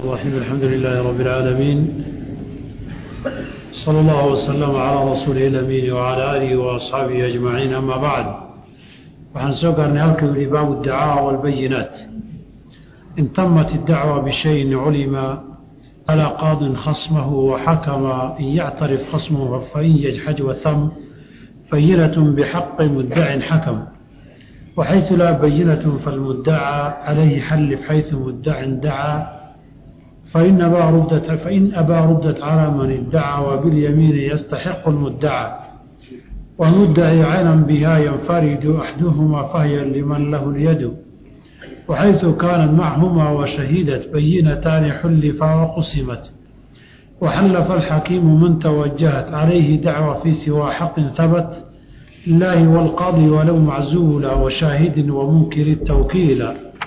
الرحيم الحمد لله رب العالمين صلى الله وسلم على رسوله الأمين وعلى آله وأصحابه أجمعين أما بعد waxaan soo gaarnay halka yidhi baabu اdacaaء والbayinaat in tamat الdacوى bشhayin culima falaa qaadin khasmahu وxakma in yctarif khasmhu fain yجxaj whm bayinaة bxaqi mudacin xakm وxayثu laa bayinaة falmudacى عalayhi xalif xayثu mudacin dacaa fain abaa rudat calى man idacى وباlyamiini yastaxiq الmudacى ومدعي عينا بها ينفرد أحدهما فهي لمن له اليد وحيث كانت معهما وشهدت بينتان حلفا وقسمت وحلف الحكيم من توجهت عليه دعوى في سوى حق ثبت الله والقاضي ولو معزولا وشاهد ومنكر التوكيل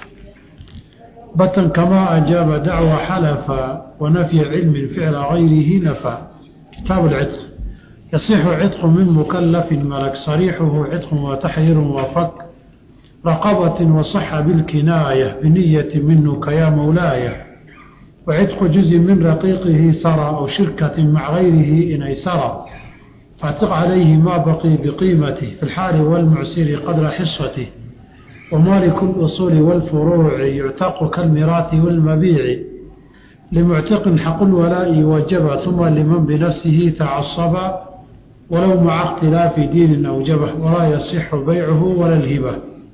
بطن كما أجاب دعوى حلفا ونفي علم فعل غيره نفى كتاب العتق يصح عتق من مكلف ملك صريحه عتق وتحرير وفك رقبة وصح بالكناية بنية منك يا مولاي وعتق جزء من رقيقه سرى أو شركة مع غيره إن أيسرى فاعتق عليه ما بقي بقيمته في الحال والمعسر قدر حصته ومالك الأصول والفروع يعتق كالميراث والمبيع لمعتق حق الولاء وجب ثم لمن بنفسه تعصب ولو مع اختلاف دين أوجبه ولا يصح بيعه ولا الهبة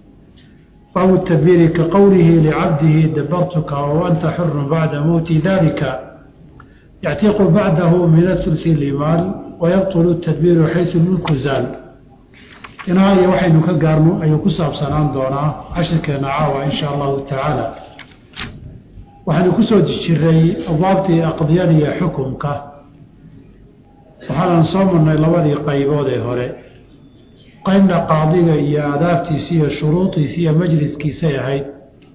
أو التدبير كقوله لعبده دبرتك وأنت حر بعد موت ذلك يعتق بعده من الثلث المال ويبطل التدبير حيث الملك زال إنها أي وحي نكقارنو أي كساب سنان دونا عشركنا عاوة إن شاء الله تعالى وحن كسود الشري أبابتي أقضياني حكمك waxaanan soo marnay labadii qaybood ee hore qaybna qaadiga iyo aadaabtiisi iyo shuruudiisi iyo majliskiisay ahayd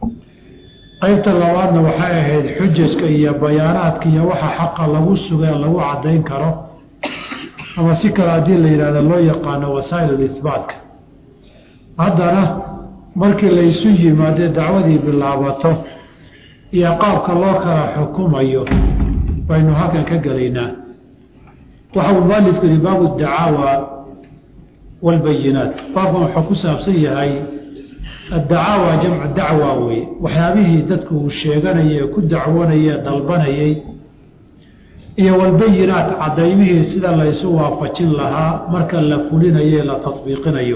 qaybta labaadna waxay ahayd xujajka iyo bayaanaadka iyo waxa xaqa lagu sugee lagu caddayn karo ama si kale haddii la yidhahdo loo yaqaano wasaa'il ihbaatka haddana markii laysu yimaadee dacwadii bilaabato iyo qaabka loo kala xukumayo baynu halkan ka gelaynaa waxa uu mualifku yihi baabu dacaawa walbayinaat baabkan wuxuu ku saabsan yahay addacaawa jamcu dacwa weye waxyaabihii dadku uu sheeganayay ee ku dacwanayay ee dalbanayay iyo walbayinaat cadaymihii sida laysu waafajin lahaa marka la fulinayo ee la tadbiiqinayo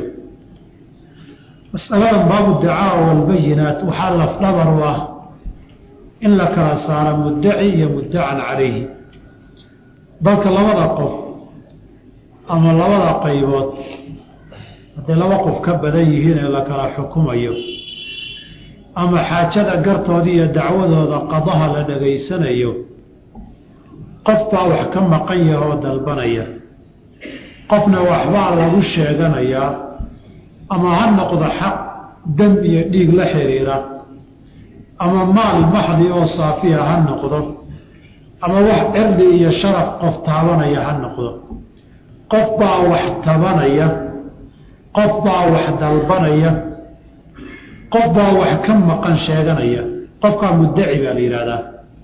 masaladan baabu dacaawa walbayinaat waxaa lafdhabar u ah in la kala saaro muddaci iyo muddacan calayhi balka labada qof ama labada qaybood hadday laba qof ka badan yihiin ee la kala xukumayo ama xaajada gartooda iyo dacwadooda qadaha la dhegaysanayo qof baa wax ka maqan yaha oo dalbanaya qofna waxbaa lagu sheeganayaa ama ha noqdo xaq dam iyo dhiig la xiriira ama maal maxdi oo saafiya ha noqdo ama wax cirdi iyo sharaf qof taabanaya ha noqdo qof baa wax tabanaya qof baa wax dalbanaya qof baa wax ka maqan sheeganaya qofkaa muddaci baa la yidhaahdaa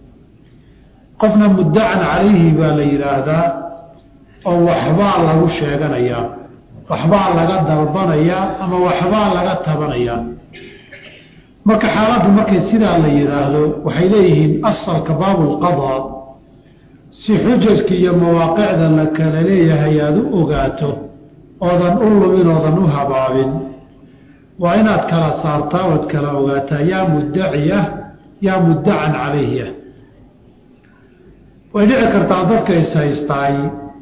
qofna muddacan calayhi baa la yidhaahdaa oo waxbaa lagu sheeganayaa waxbaa laga dalbanayaa ama waxbaa laga tabanayaa marka xaaladdu markay sidaa la yidhaahdo waxay leeyihiin asalka baabulqadaa si xujajka iyo mawaaqicda la kala leeyahay aada u ogaato oodan u lumin oodan u habaabin waa inaad kala saartaa ood kala ogaataa yaa muddaci ah yaa muddacan calayhi ah way dhici kartaa dadka is haystaay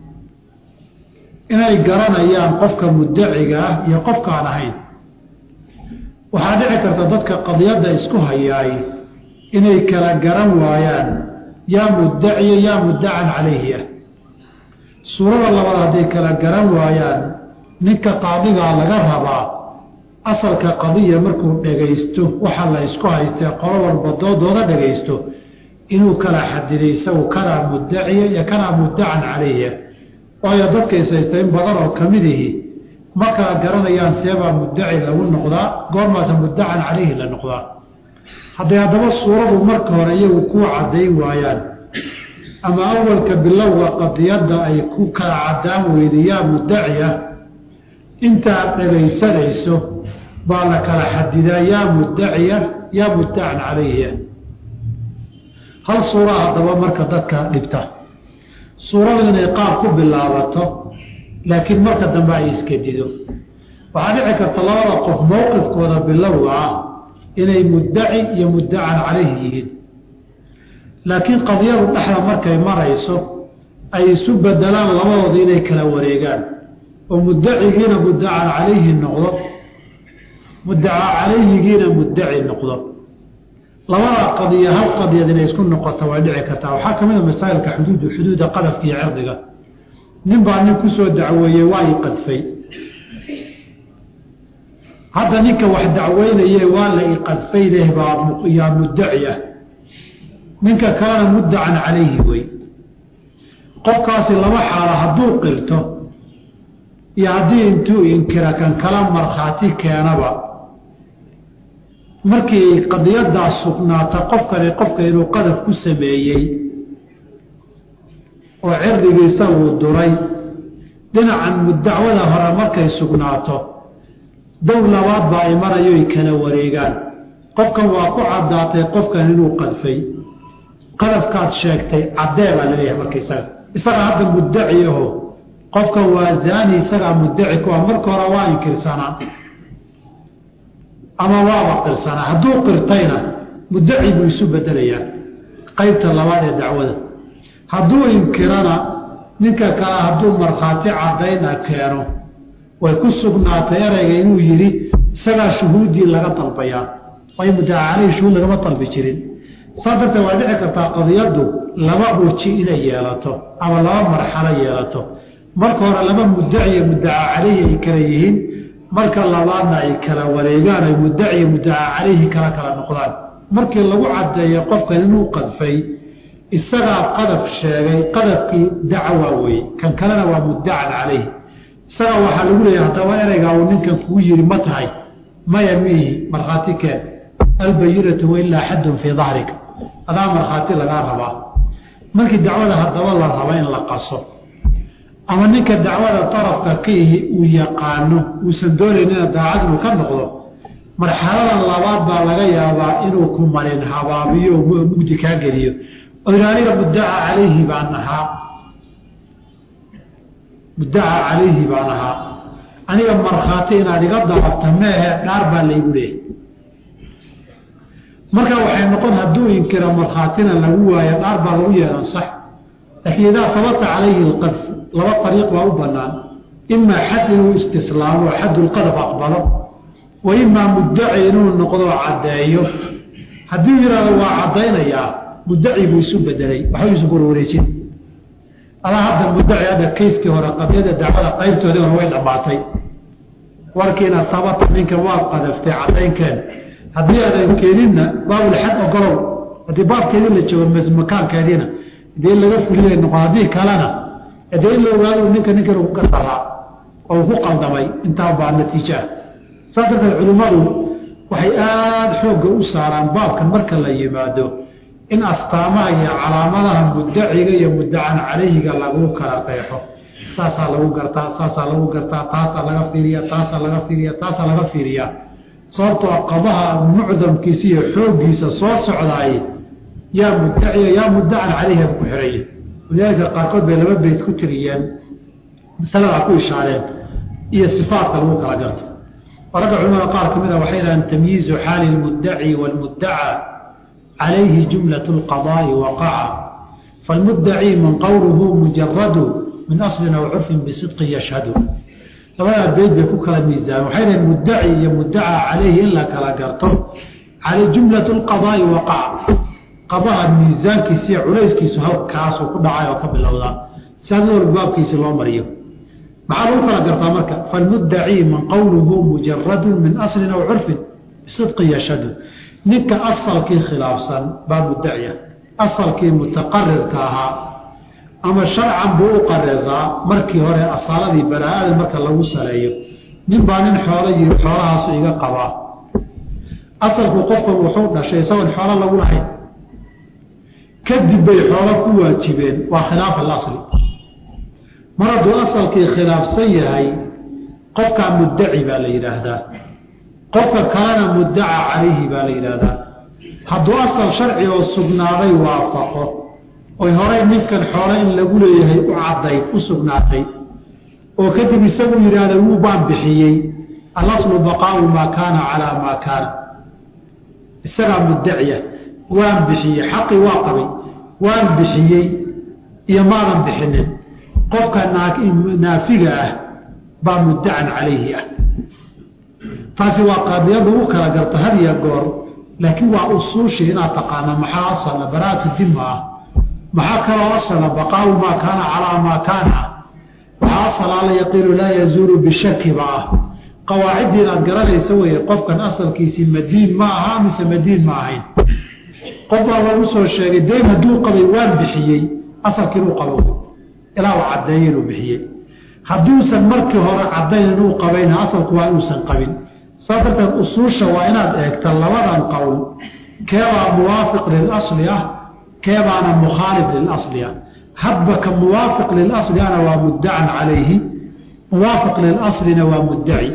inay garanayaan qofka muddaciga ah iyo qofkaan ahayn waxaa dhici karta dadka qadiyadda isku hayaay inay kala garan waayaan yaa muddaciya yaa muddacan calayhi ah suurada labaad hadday kala garan waayaan ninka qaadigaa laga rabaa asalka qadiya markuu dhegaysto waxa la isku haystee qolo walba doodooda dhegaysto inuu kala xadiday isagu kanaa muddaciya iyo kanaa muddacan calayhi ah waayo dadka is haysta in badan oo kamid ihi ma kala garanayaan seebaa muddaci lagu noqdaa goormaasa muddacan calayhi la noqdaa hadday haddaba suuradu marka hore iyagu kuu caddayn waayaan ama awalka bilowga qadiyadda ay ku kala caddaan weyda yaa muddaci ah intaad dhegaysanayso baa la kala xadidaa yaa muddaciya yaa muddacan calayhiya hal suura haddaba marka dadka dhibta suuradu inay qaab ku bilaabato laakiin marka dambe ay iskedido waxaa dhici karta labada qof mowqifkooda bilowga ah inay muddaci iyo muddacan calayhi yihiin laakiin qadiyadu dhexda markay marayso ay isu bedelaan labadooda inay kala wareegaan oo muddacigiina muddacan calayhi noqdo muddaca calayhigiina muddaci noqdo labada qadiya hal qadiyad inay isku noqoto way dhici kartaa waxaa ka mid a masaa'ilka xuduudu xuduuda qadafka iyo cirdiga nin baa nin kusoo dacweeyey waa i qadfay hadda ninka wax dacweynaye waa la iqadfay leh baa yaa muddaci ah ninka kalena muddacan calayhi wey qofkaasi laba xaalo hadduu qirto iyo haddii intuu inkira kan kala markhaati keenaba markii qadiyadaas sugnaata qofkani qofka inuu qadaf ku sameeyey oo cirdigiisa uu duray dhinacan muddacwada hore markay sugnaato dow labaad baa ay marayoy kala wareegaan qofkan waa ku caddaatay qofkan inuu qadfay qadafkaad sheegtay caddee baa laleeyahay marka isaga isaga hadda muddaci aho qofkan waa zaani isagaa muddaci ku ah marka hore waa inkirsanaa ama waaba qirsanaa hadduu qirtayna muddaci buu isu bedelayaa qaybta labaad ee dacwada hadduu inkirana ninka kale hadduu markhaati caddayna keeno way ku sugnaatay ereyga inuu yidhi isagaa shuhuuddii laga dalbayaa way muddaca caleyhi shuhuud lagama dalbi jirin saa darteed waa dhici kartaa qadiyaddu laba weji inay yeelato ama laba marxalo yeelato marka hore laba muddaci iyo muddaca caleyhi ay kala yihiin marka labaadna ay kala wareegaan ay muddaci iyo muddaca caleyhi kala kala noqdaan markii lagu caddeeyo qofkan inuu qadfay isagaa qadaf sheegay qadafkii dacwa weeye kan kalena waa muddacan caleyhi isaga waxaa lagu leeyahay haddaba ereygaa uu ninkan kuu yidhi ma tahay maya miihi markhaati keen albayinatu wailaa xaddun fii dahrika adaa markhaati lagaa rabaa markii dacwada haddaba la raba in la qaso ama ninka dacwada darafka ka ihi uu yaqaano uusan doonaynina daacad inuu ka noqdo marxalada labaad baa laga yaabaa inuu ku marin habaabiyo mugdi kaa geliyo oo yidhi aniga muddaca calayhi baan ahaa muddaca calayhi baan ahaa aniga markhaati inaad iga dababta meehe dhaar baa laygu leehay marka waxay noqon hadduu inkira markhaatina lagu waayo dhaar baa lagu yeelan sax laakiin idaa sabata calayhi alqadf laba ariiq baa u banaan imaa xad inuu istislaamo xadulqadaf aqbalo wa imaa muddaci inuu noqdo caddeeyo hadduu yidhahdo waa caddaynayaa muddaci buu isu bedelay waxba isu korwareejin adaa hadda muddaci hadda kayskii hore qadiyada dacwada qaybtoodii hore way dhammaatay warkiina sabata ninka waad qadaftay caddaynkeen haddii aadan keeninna baabulxad ogolow haddii baabkeedii la joogo makaankeediina dee laga fuliyay noqon haddii kalena dee in la ogaado ninka ninkan ku gasaraa oo ku qaldamay intaa baa natiijo ah saas darteed culimmadu waxay aada xoogga u saaraan baabkan marka la yimaado in astaamaha iyo calaamadaha muddaciga iyo muddacan calayhiga lagu kala qeexo saasaa lagu gartaa saasaa lagu gartaa taasaa laga fiiriya taasaa laga fiiriya taasaa laga fiiriyaa sababtoo qabaha mucdamkiisa iyo xooggiisa soo socdaay yaa muddaciya yaa muddacan calayhiga ku xiraya walidaalika qaarkood bay laba beyt ku tiriyeen masaladaa ku ishaareen iyo sifaatka lagu kala garto ragga culamada qaar ka mid a waxay dhahaan tamyiizu xaali lmuddaci waalmuddaca calayhi jumlat lqadaa'i waqaca falmuddaci man qowluhu mujaradu min aslin aw curfin bisidqin yashhadu labadaa beyd bay ku kala miisaamen waxay dhahen muddaci iyo muddaca calayhi in la kala garto jumlat lqadaa'i waqaca qabaha miisaankiisa iyo culayskiisu halkaasuu ku dhacay oo ka bilowdaa si had walba baabkiisi loo mariyo maxaa lagu kala gartaa marka falmuddaci man qowluhu mujaradu min aslin aw curfin bisidqin yashhadu ninka asalkii khilaafsan baa muddaciya asalkii mutaqarirka ahaa ama sharcan buu u qariraa markii hore asaaladii baraa'ada marka lagu saleeyo nin baa nin xoolo yiri xoolahaasu iga qabaa asalku qofkan wuxuu dhashay isagoon xoolo lagu lahayn kadib bay xoolo ku waajibeen waa khilaaf alasli mar hadduu asalkii khilaafsan yahay qofkaa muddaci baa la yidhaahdaa qofka kalena muddaca calayhi baa la yidhaahdaa hadduu asal sharci oo sugnaaday waafaqo oy horey ninkan xoolo in lagu leeyahay u caddayd u sugnaatay oo kadib isagu yidhaahda wuu baan bixiyey alaslu baqaau maa kaana calaa maa kaana isagaa muddaciya waan bixiyey xaqii waa qabay waan bixiyey iyo maadan bixinin qofka naafiga ah baa muddacan calayhi ah taasi waa qaadiyada u kala garta had iyo goor laakiin waa usuushii inaad taqaana maxaa asala baraatu dima ah maxaa kaloo asala baqaau maa kaana calaa maa kaana ah waxaa asal alla yaqiinu laa yazuulu bishakiba ah qawaaciddii inaad garanaysa weye qofkan asalkiisii madiin ma aha mise madiin ma ahayn qof baa lagu soo sheegay dayn hadduu qabay waan bixiyey asalkii inuu qabo ilaa uu caddeeyo inuu bixiyey hadduusan markii hore caddayn inuu qabayna asalku waa inuusan qabin saa darteed usuusha waa inaad eegta labadan qowl keebaa muwaafiq lilasli ah keebaana mukhaalif lilasli ah hadba ka muwaafiq lilasli ana waa muddacan calayhi muwaafiq lilaslina waa muddaci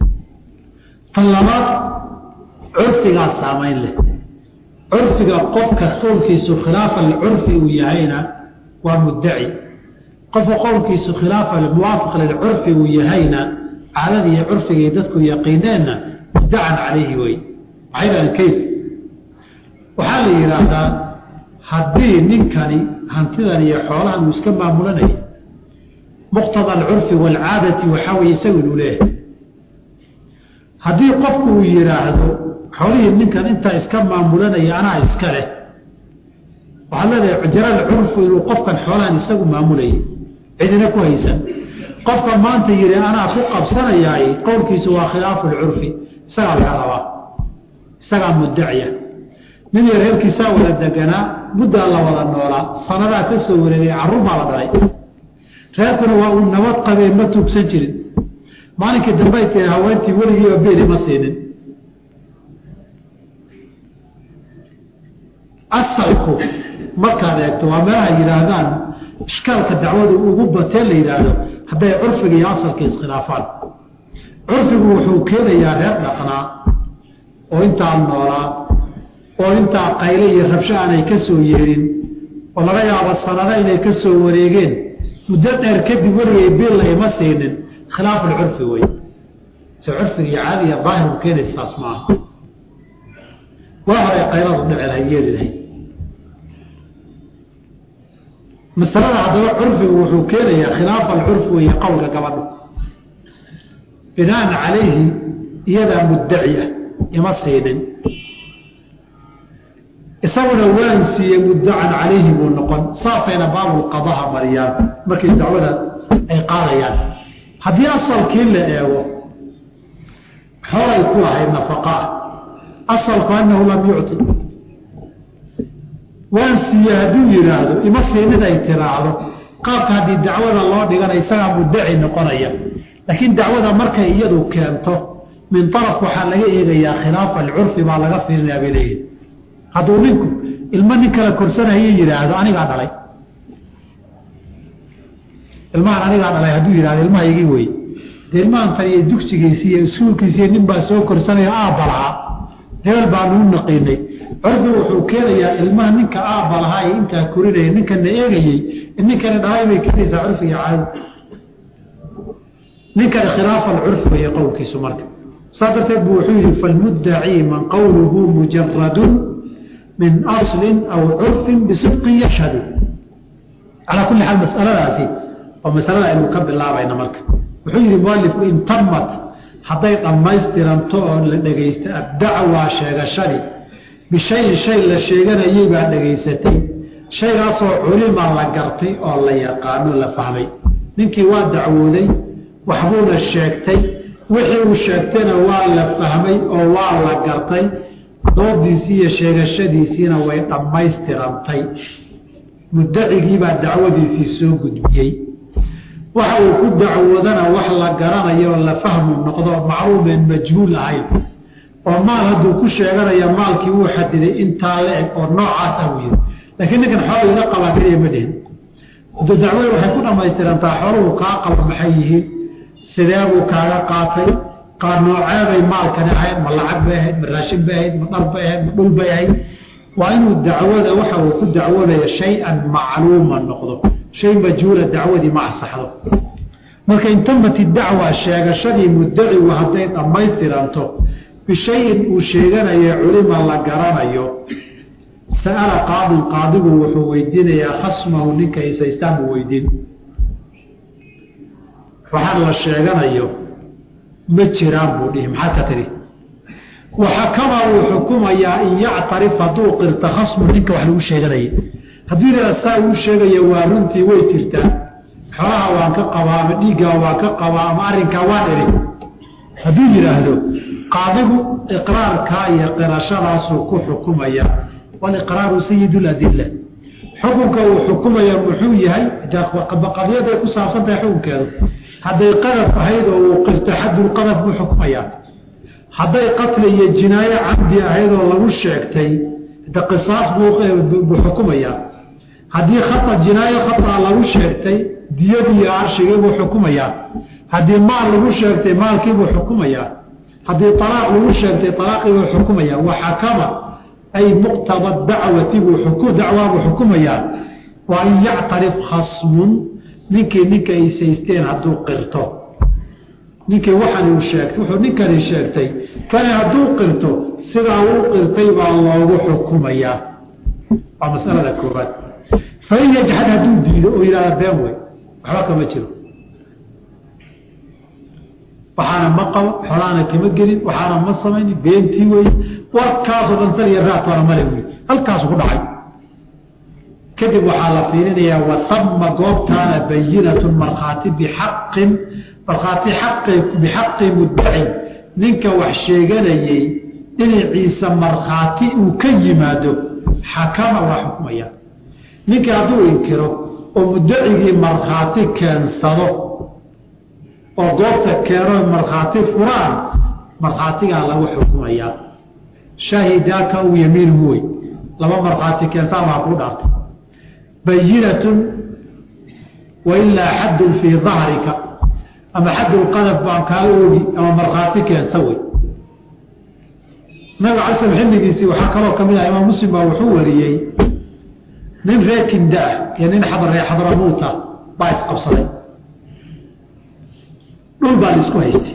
tan labaad curfigaa saamayn leh curfiga qofka qowlkiisu khilaafa curfi uu yahayna waa muddaci qofka qowlkiisu khilaafa muwaafiq lilcurfi uu yahayna caadada iyo curfigay dadku yaqiineenna muddacan calayhi wey waxay dhahaan kayf waxaa la yidhaahdaa haddii ninkani hantidan iyo xoolahan uu iska maamulanaya muqtada alcurfi waalcaadati waxaa weye isagu inuu leeyahay haddii qofku uu yidhaahdo xoolihii ninkan intaa iska maamulanaya anaa iska leh waxaad leedahay jaral curfu inuu qofkan xoolahan isagu maamulayay cidina ku haysan qofka maanta yidhi anaa ku qabsanayaay qowlkiisu waa khilaafu lcurfi isagaa laga rabaa isagaa muddaciya nin yar reerkiisaa wada deganaa muddaa la wada noolaa sanadaa ka soo wareegay carruur baa la dhalay reerkuna waa uu nabad qabeen ma tuugsan jirin maalinkii dambay tiri haweentii weligiiba beeli ma siinin asalku markaad eegto waa meelaha yidhaahdaan ishkaalka dacwadu ugu batee la yidhaahdo hadday curfiga iyo asalka iskhilaafaan curfigu wuxuu keenayaa reer dhaqnaa oo intaa noolaa oo intaa qayle iyo rabsho aanay ka soo yeerin oo laga yaabo sanado inay ka soo wareegeen muddo dheer kadib weligay biilla ima siinin khilaafulcurfi wey se curfiga iyo caadiga daahirku keenaysa saas maaha waa horay qayladu dhici lahay yeeli lahay masalada haddaba curfigu wuxuu keenayaa khilaafa alcurfi weeye qowlka gabadha binaan calayhi iyadaa muddaci ah ima siinin isaguna waan siiyey muddacan calayhi buu noqon saasayna baabulqadaha mariyaan markay dacwada ay qaadayaan haddii asalkii la eego xoolay ku lahayd nafaqaa asalku annahu lam yucti waan siiye hadduu yidhaahdo ima siinin ay tiraahdo qaabka haddii dacwada loo dhigana isagaa muddaci noqonaya laakiin dacwada markay iyadu keento min araf waxaa laga eegayaa khilaafa alcurfi baa laga fiirinayaa bay leeyihin hadduu ninku ilmo nin kala korsanayo yidhaahdo anigaa dhalay ilmahan anigaa dhalay hadduu yidhahdo ilmahaygii wey dee ilmahantan iyo dugsigiisi iyo iskuulkiisiiyo nin baa soo korsanayo aabba lahaa hebel baanu u naqiinay curfi wuxuu keenayaa ilmaha ninka aabba lahaa ee intaa korinaya ninkana eegayey ninkani dhalay bay keenaysaa curfiga caadi ninkani khilaafa alcurfi weeye qowlkiisu marka saa darteed buu wuxuu yihi falmuddacii man qowluhu mujaradun min aslin aw curfin bisidqin yashhadu calaa kulli xaal masaladaasi oo masalada aynu ka bilaabayna marka wuxuu yihi mualifku in tamat hadday dhammaystiranto oo la dhegaysta addacwaa sheegashadii bishayin shay la sheeganayay baa dhegaysatay shaygaasoo culima la gartay oo la yaqaano la fahmay ninkii waa dacwooday waxbuuna sheegtay wixii uu sheegtayna waa la fahmay oo waa la gartay doodiisii iyo sheegashadiisiina way dhammaystirantay muddacigiibaa dacwadiisii soo gudbiyey waxa uu ku dacwoodana wax la garanayo oo la fahmu noqdo macluumeen majhuul ahayn oo maal hadduu ku sheeganaya maalkii wuu xadiday intaa la eg oo noocaasa uu yiri laakiin ninkan xoolo iga qabaa keliya ma dhihin udo dacwada waxay ku dhamaystirantaa xooluhu kaa qaba maxay yihiin sidee buu kaaga qaatay qaar nooceebay maalkani ahayd ma lacag bay ahayd ma raashin bay ahayd ma dhar bay ahayd ma dhul bay ahayd waa inuu dacwada waxa uu ku dacwadaya shay-an macluuma noqdo shay majhuula dacwadii ma asaxdo marka intamati dacwa sheegashadii muddacigu hadday dhammaystiranto bishayin uu sheeganayo culima la garanayo sa'ala qaadin qaadigu wuxuu weydiinayaa khasmahu ninka isaystaan buu weydiin waxaan la sheeganayo ma jiraan buu dhihi maxaad ka tidhi waxakama wuu xukumayaa in yactarif hadduu qirta khasmu ninka wax lagu sheeganayay hadduu yidhahda saa uu sheegaya waa runtii way jirtaa xoolaha waan ka qabaa ama dhiiggaa waan ka qabaa ama arrinkaa waan eri hadduu yidhaahdo qaadigu iqraarkaa iyo qirashadaasuu ku xukumaya waliqraaru sayidu ladilla xukunka uu xukumaya muxuu yahay qadiyaday ku saabsan tahay xukunkeedu hadday qadaf ahayd oo uu qirto xadulqadaf buu xukumayaa hadday qatli iyo jinaayo camdi ahayd oo lagu sheegtay de qisaas buu xukumayaa haddii khata jinaayo khataa lagu sheegtay diyadii iyo arshigii buu xukumayaa haddii maal lagu sheegtay maalkiibuu xukumayaa haddii alaaq lagu sheegtay alaaqiibuu xukumayaa waxakama ay muqtaba dacwati buu dacwaabuu xukumayaa waa in yactarif khasmun ninkii ninka ay saysteen hadduu qirto ninkii waxan uu sheegtay wuxuu ninkani sheegtay kani hadduu qirto sidaa uu qirtay baa loogu xukumayaa waa masalada koobaad fain yajxad hadduu diido oo yidhahda been wey waxba kama jiro waxaana ma qabo xolaana kama gelin waxaana ma samayn beentii wey warkaasoo dhan sal iyo raatoona male wey halkaasu ku dhacay kadib waxaa la fiirinayaa wasama goobtaana bayinatun markhaati bixaqin markhaati aqi bixaqi muddacin ninka wax sheeganayey dhinaciisa markhaati uu ka yimaado xakama waa xukumaya ninkii hadduu inkiro oo muddacigii markhaati keensado oo goobta keeno markhaati furaan markhaatigaa lagu xukumayaa shaahidaaka u yamiinuhu wey laba markhaati keentaan waa kuu dhaartay bayinatun wailaa xaddun fii dahrika ama xaddulqadaf baan kaa oogi ama markhaati keensa wey nabiga cala slam xilligiisii waxaa kaloo ka mid ah imaam muslim baa wuxuu wariyey nin reer kinda ah iyo nin xadaree xadramuuta baa isqabsaday dhul baa la isku haystay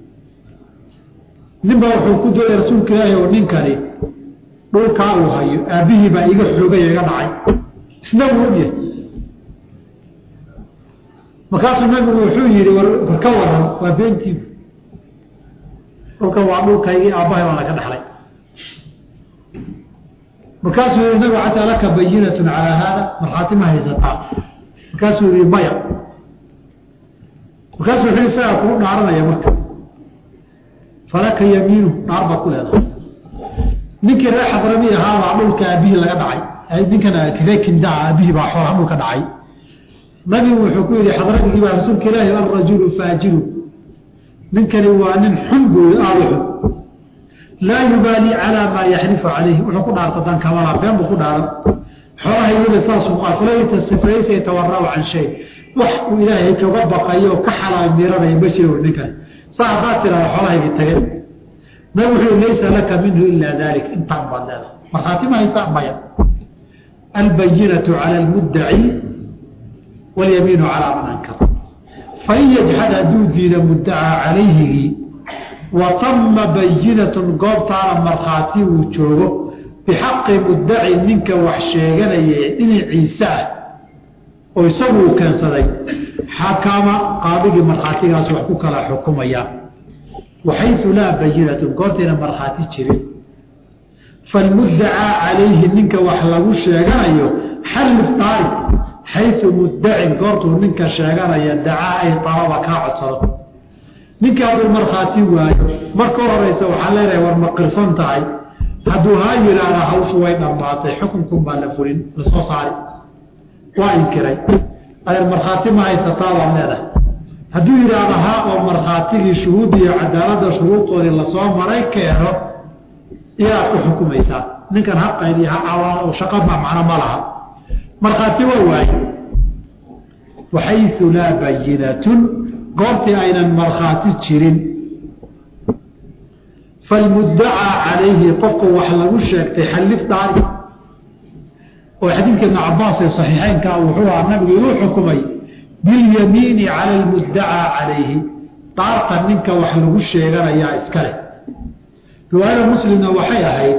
nin baa wuxuu ku doonay rasuulka ilaahi oo ninkani dhulkaa uu hayo aabbihii baa iga xoogay iga dhacay isna wuu ogyahay markaasuu nabigu wuxuu yihi war ka waran waa beentiibu dhulkan waa dhulkaygii aabbahay baana ka dhaxlay markaasuu yihi nabigu xataa laka bayinatun calaa haada markhaati ma haysataa markaasuu yihi maya markaasuu wuxuu isagaa kuu dhaaranaya marka falaka yamiinu dhaar baad ku leedahay ninkii reer xadrami ahaabaa dhulka aabihii laga dhacay ninkan ree kindaa aabihii baa xoolaha dhulka dhacay nabigu wuxuu ku yihi xadradgii baa rasuulka ilaahi alrajulu faajiru ninkani waa nin xun booy aada xun laa yubaali calaa maa yaxrifu calayhi wuxuu ku dhaarta dan kamala been buu ku dhaaran xoolaha iyada saasuu qaatlayta sifaysa yatawarau can shay wax uu ilaahay kaga baqayo oo ka xalaal miranaya ma jiro ninkani saa haddaad tidhahda xoolahaygii tage nabigu wuxuu laysa laka minhu ilaa dalik intaan baad leedahay markhaati ma haysaa maya albayinatu cala almuddaci walyamiinu calaa man ankar fain yajxad hadduu diida muddacaa calayhigii wa tama bayinatun goobtaana markhaati uu joogo bixaqi muddaci ninka wax sheeganaya dhinaciisa ah oo isagu uu keensaday xakama qaadigii markhaatigaas wax ku kala xukumaya waxaysu laa bayinatun goortayna markhaati jirin falmuddacaa calayhi ninka wax lagu sheeganayo xallif taari xayu muddacin goortuu ninka sheeganaya dacaa ay alaba kaa codsado ninka hadduu markhaati waayo marka horeysa waxaa leedahay war ma qirsan tahay hadduu haa yidhaahda hawshu way dhammaatay xukunkun baa la fulin lasoo saari waa inkiray adeer markhaati ma haysataa baad leedahay hadduu yidhaahda haa oo markhaatigii shuhuud iyo cadaaladda shuruudoodii lasoo maray keeno iyaad ku xukumaysaa ninkan ha qaydiy ha cawaano shaqa ma macno ma laha markhaati waa waaye waxaysu laa bayinatun goortii aynan markhaati jirin falmuddacaa calayhi qofka wax lagu sheegtay xallif dhaari oo xadiidka ibn cabaas ee saxiixeynka wuxuu ahaa nabigu inuu xukumay bilyamiini cala almuddacaa calayhi dhaarta ninka wax lagu sheeganayaa iska leh riwaayada muslimna waxay ahayd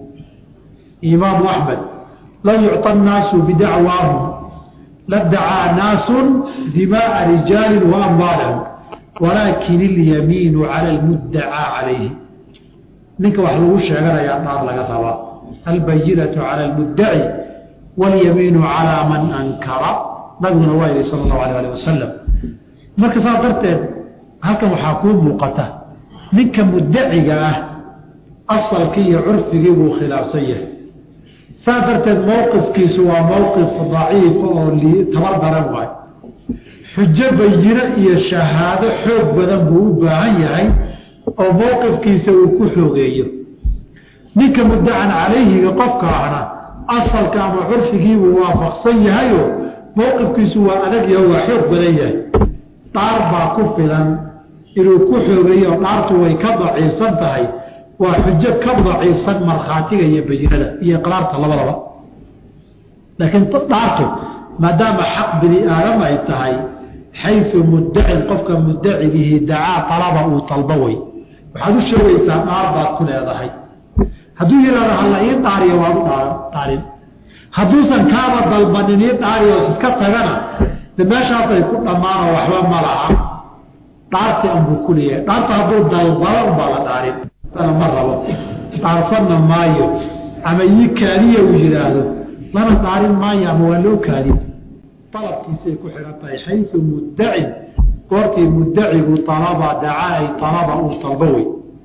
imaamu axmed lan yucطa annaasu bidacwaahum ladacaa naasun dimaaa rijaalin wa amwaalahum walaakin ilyamiinu cala almuddacaa calayhi ninka wax lagu sheeganayaa dhaar laga rabaa albayinatu cala almuddaci walyamiinu calaa man ankara nabiguna waa yihi sala allahu alayh alih wasalam marka saas darteed halkan waxaa kuu muuqata ninka muddaciga ah asalkii iyo curfigii buu khilaafsan yahay saas darteed mowqifkiisu waa mowqif daciifa oo tabar daran waayo xujo bayino iyo shahaado xoog badan buu u baahan yahay oo mowqifkiisa uu ku xoogeeyo ninka muddacan calayhiga qofka ahna asalka ama curfigiibuu waafaqsan yahayo mowqifkiisu waa adag yaho waa xoog badan yahay dhaar baa ku filan inuu ku xoogeeyo oo dhaartu way ka daciifsan tahay waa xujo ka daciifsan markhaatiga iyo bayinada iyo iqraarta labadaba laakiin dhaartu maadaama xaq bini aadam ay tahay xayu muddacin qofka muddacigihi dacaa talaba uu talbo wey waxaad u sheegaysaa dhaar baad ku leedahay hadduu yidhahdo halla ii dhaariyo waad u dhaarin hadduusan kaaba dalbanin ii dhaariyo iska tagana de meeshaasay ku dhammaanoo waxba ma laha dhaartii anbuu ku leeyahay dhaarta hadduu dalbado unbaa la dhaarin ma rabo dhaarsanna maayo ama ii kaadiya uu yidhaahdo lana dhaarin maayo ama waa loo kaadin dalabkiisay ku xidhan tahay xayu muddacin goortii muddacigu alaba dacaa ay alaba uu talbo wey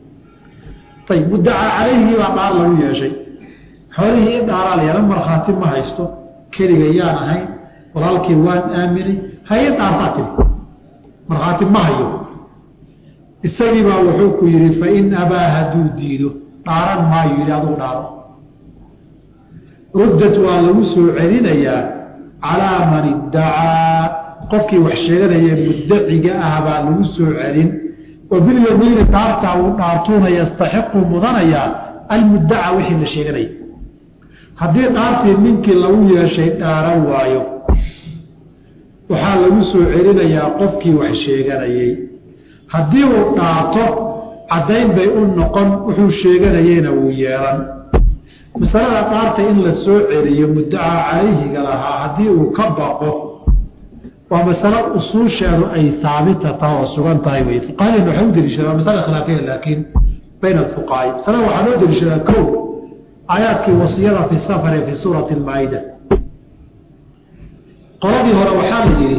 ayb muddacaa calayhii baa dhaar lagu yeeshay xoolihii in dhaaraa la yeelan markhaati ma haysto keliga yaan ahayn walaalkii waan aaminay haye dhaartaa tiri markhaati ma hayo isagii baa wuxuu ku yidhi fain abaa hadduu diido dhaaran maayo yidhi adugu dhaaro ruddat waa lagu soo celinayaa calaa man iddacaa qofkii wax sheeganaya muddaciga ah baa lagu soo celin wa bilyamiini dhaartaa uu dhaartuuna yastaxiqu mudanayaa almuddaca wixii la sheeganaya haddii dhaartii ninkii lagu yeeshay dhaaran waayo waxaa lagu soo celinayaa qofkii wax sheeganayey haddii uu dhaato caddayn bay u noqon wuxuu sheeganayeyna wuu yeelan masalada dhaarta in la soo celiyo muddacaa calayhiga lahaa haddii uu ka baqo waa masalo usuusheedu ay haabita taha oo sugan tahay wey fuqahadeenna waxay u deliishadaan masala khilaafiya laakiin bayna alfuqahaai masalada waxaa loo deliishadaa kow aayaadkii wasiyada fi safare fi suurati almaa-ida qoladii hore waxaa la yidhi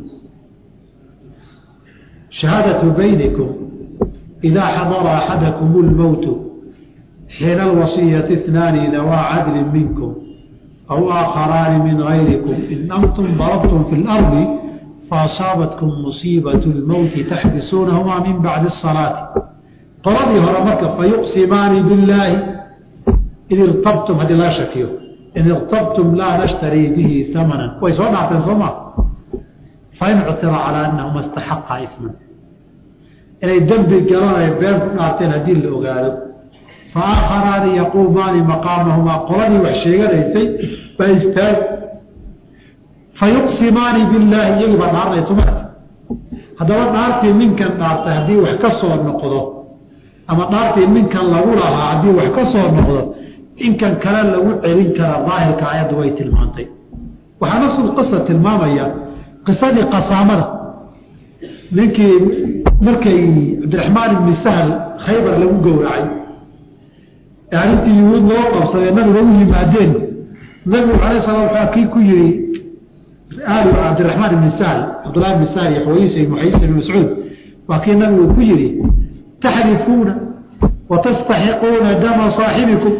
shahaadatu baynikum idaa xadara axadakum lmowtu xiina alwasiyati اثnaani dawaa cadli minkum aw aakharaani min gayrikum in antum darabtum fi اlardi faasaabatkum musiibaة اlmowti taxbisuunahumaa min bacdi الsalaati qoladii hore marka fayuqsimaani billaahi id irtabtum haddii laga shakiyo in irtabtum laa nashtarii bihi amanan way soo dhaarteen soo maa fain cusira calaa anahuma istaxaqa isman inay dembi galan ay been ku dhaarteen haddii la ogaado fa aakharaani yaquumaani maqaamahumaa qoladii wax sheeganaysay baa istaag fa yuqsimaani billaahi iyagii baa dhaaranaya somaa haddaba dhaartii ninkan dhaartay haddii wax ka soo noqdo ama dhaartii ninkan lagu lahaa haddii wax ka soo noqdo inkan kale lagu celin kara daahirka ayaddu way tilmaantay waxaa nafsul qisa tilmaamaya qisadii qasaamada ninkii markay cabdiraxmaan ibni sahl khaybar lagu gowracay ee arrintii yuhuud loo qabsadee nabiga u yimaadeen nabigu alay sala waa kii ku yihi aalu cabdiraxmaan ibni sahl cabdullahi ibni sahl iyo xawayisa ibn xayisa ibn mascuud waa kii nabigu ku yihi taxrifuuna wa tastaxiquuna dama saaxibikum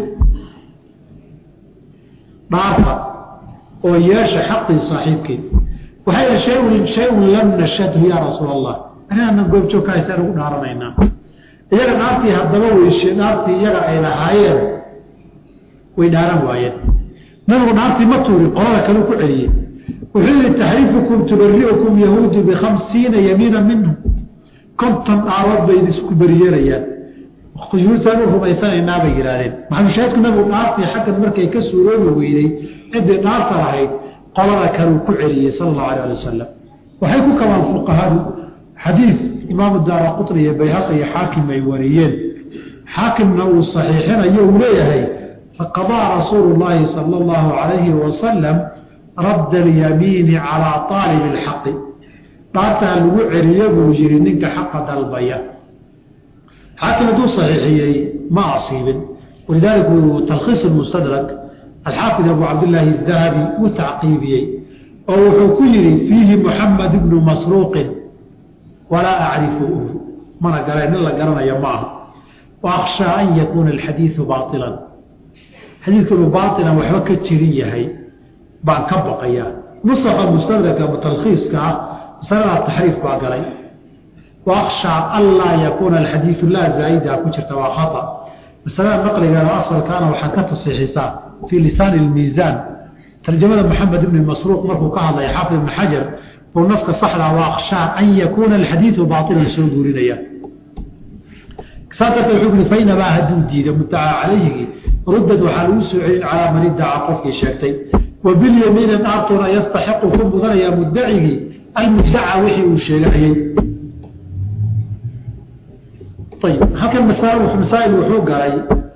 dhaarta oo yeesha xaqii saaxiibkii waxay shayun shayun lam nashadhu yaa rasuul allah anaanan goobjoog ka haysaan ugu dhaaranaynaa iyaga dhaartii haddaba weyshe dhaartii iyaga ay lahaayeen way dhaaran waayeen nabigu dhaartii ma tuuri qolada kale ku celiyey wuxuu yihi taxriifukum tubari'ukum yahuudu bikhamsiina yamiina minhu konton dhaarood bay isku beriyeerayaan yuhuudsaan u rumaysanaynaa bay yidhaahdeen maxalushaahidku nabigu dhaartii xaggan markay ka suuroobi weyday ciddii dhaarta lahayd qolada kaleu ku celiyey sala allahu alay ali wasalam waxay ku kabaan fuqahadu xadiid imaamu daara qutni iyo bayhaqi iyo xaakim ay wariyeen xaakimna uu saxiixinayo uu leeyahay faqadaa rasuulu llaahi sala allahu calayhi wasalam radda alyamiini calaa aalibi alxaqi dhaartaa lagu celiyo buu yihi ninka xaqa dalbaya xaakim hadduu saxiixiyey ma asiibin walidaalika uu talkhiis mustadrak alxaafid abu cabdillaahi adahabi u tacqiibiyey oo wuxuu ku yihi fiihi muxamed ibnu masruuqin walaa acrifuhu mana gara nin la garanayo ma aha wa akhshaa an yakuuna alxadiidu baailan xadiidku inuu baailan waxba ka jirin yahay baan ka baqayaa nusaxa mustadraka talkhiiska ah masalada taxriif baa galay wa akhshaa an laa yakuuna alxadiidu laa zaa'ida ku jirta waa khata masalada naqligeeda asalkaana waxaad ka tasiixisaa fii lisaani ilmiisaan tarjamada maxamed ibni masruuq markuu ka hadlaya xaafid ibni xajar buu naska saxdaa wa akhshaa an yakuuna alxadiidu baailan soo guurinaya saa darteed wuxuu yidhi fainabaa hadduu diido muddacaa calayhigii ruddad waxaa lagu soo celin calaa man iddaca qofkii sheegtay wa bilyamiini dhaartuna yastaxiqu ku mudanayaa muddacigii almuddaca wixii uu sheeganayey ayib halkan masaa'il wuxuu galay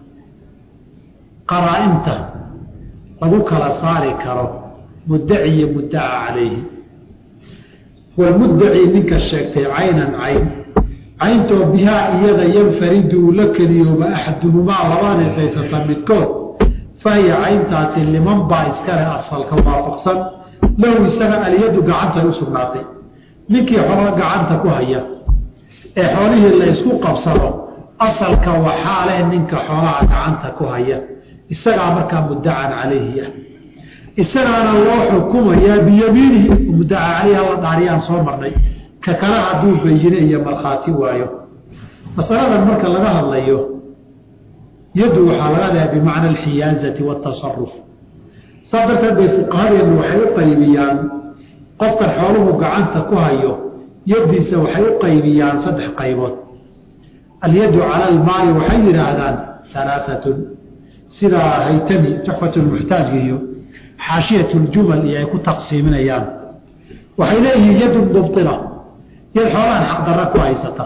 qaraa-inta lagu kala saari karo muddaci iyo muddaca calayhi walmuddaci ninka sheegtay caynan cayn cayntoo bihaa iyada yanfaridu uu la keliyooba axaduhumaa labada haysata midkood fahiya cayntaasi liman baa iskale asalka waafaqsan lahu isaga aliyadu gacantay u sugnaatay ninkii xolo gacanta ku haya ee xoolihii la ysku qabsado asalka waxaa leh ninka xoolaha gacanta ku haya isagaa markaa muddacan calayhi ah isagaana loo xukumayaa biyamiinihi muddaca caleyhi alla dhaariyaan soo marnay ka kale hadduu bayine iyo markhaati waayo masaladan marka laga hadlayo yaddu waxaa laga leha bimacna alxiyaazati waatasaruf saas darteed bay fuqahadeennu waxay u qaybiyaan qofkan xooluhu gacanta ku hayo yaddiisa waxay u qaybiyaan saddex qaybood alyaddu cala almaali waxay yidhaahdaan alaaatun sidaa haytami tuxfat lmuxtaajka iyo xaashiyat ljumal iyo ay ku taqsiiminayaan waxay leeyihiin yadun mubila yad xoolahan xaqdarra ku haysata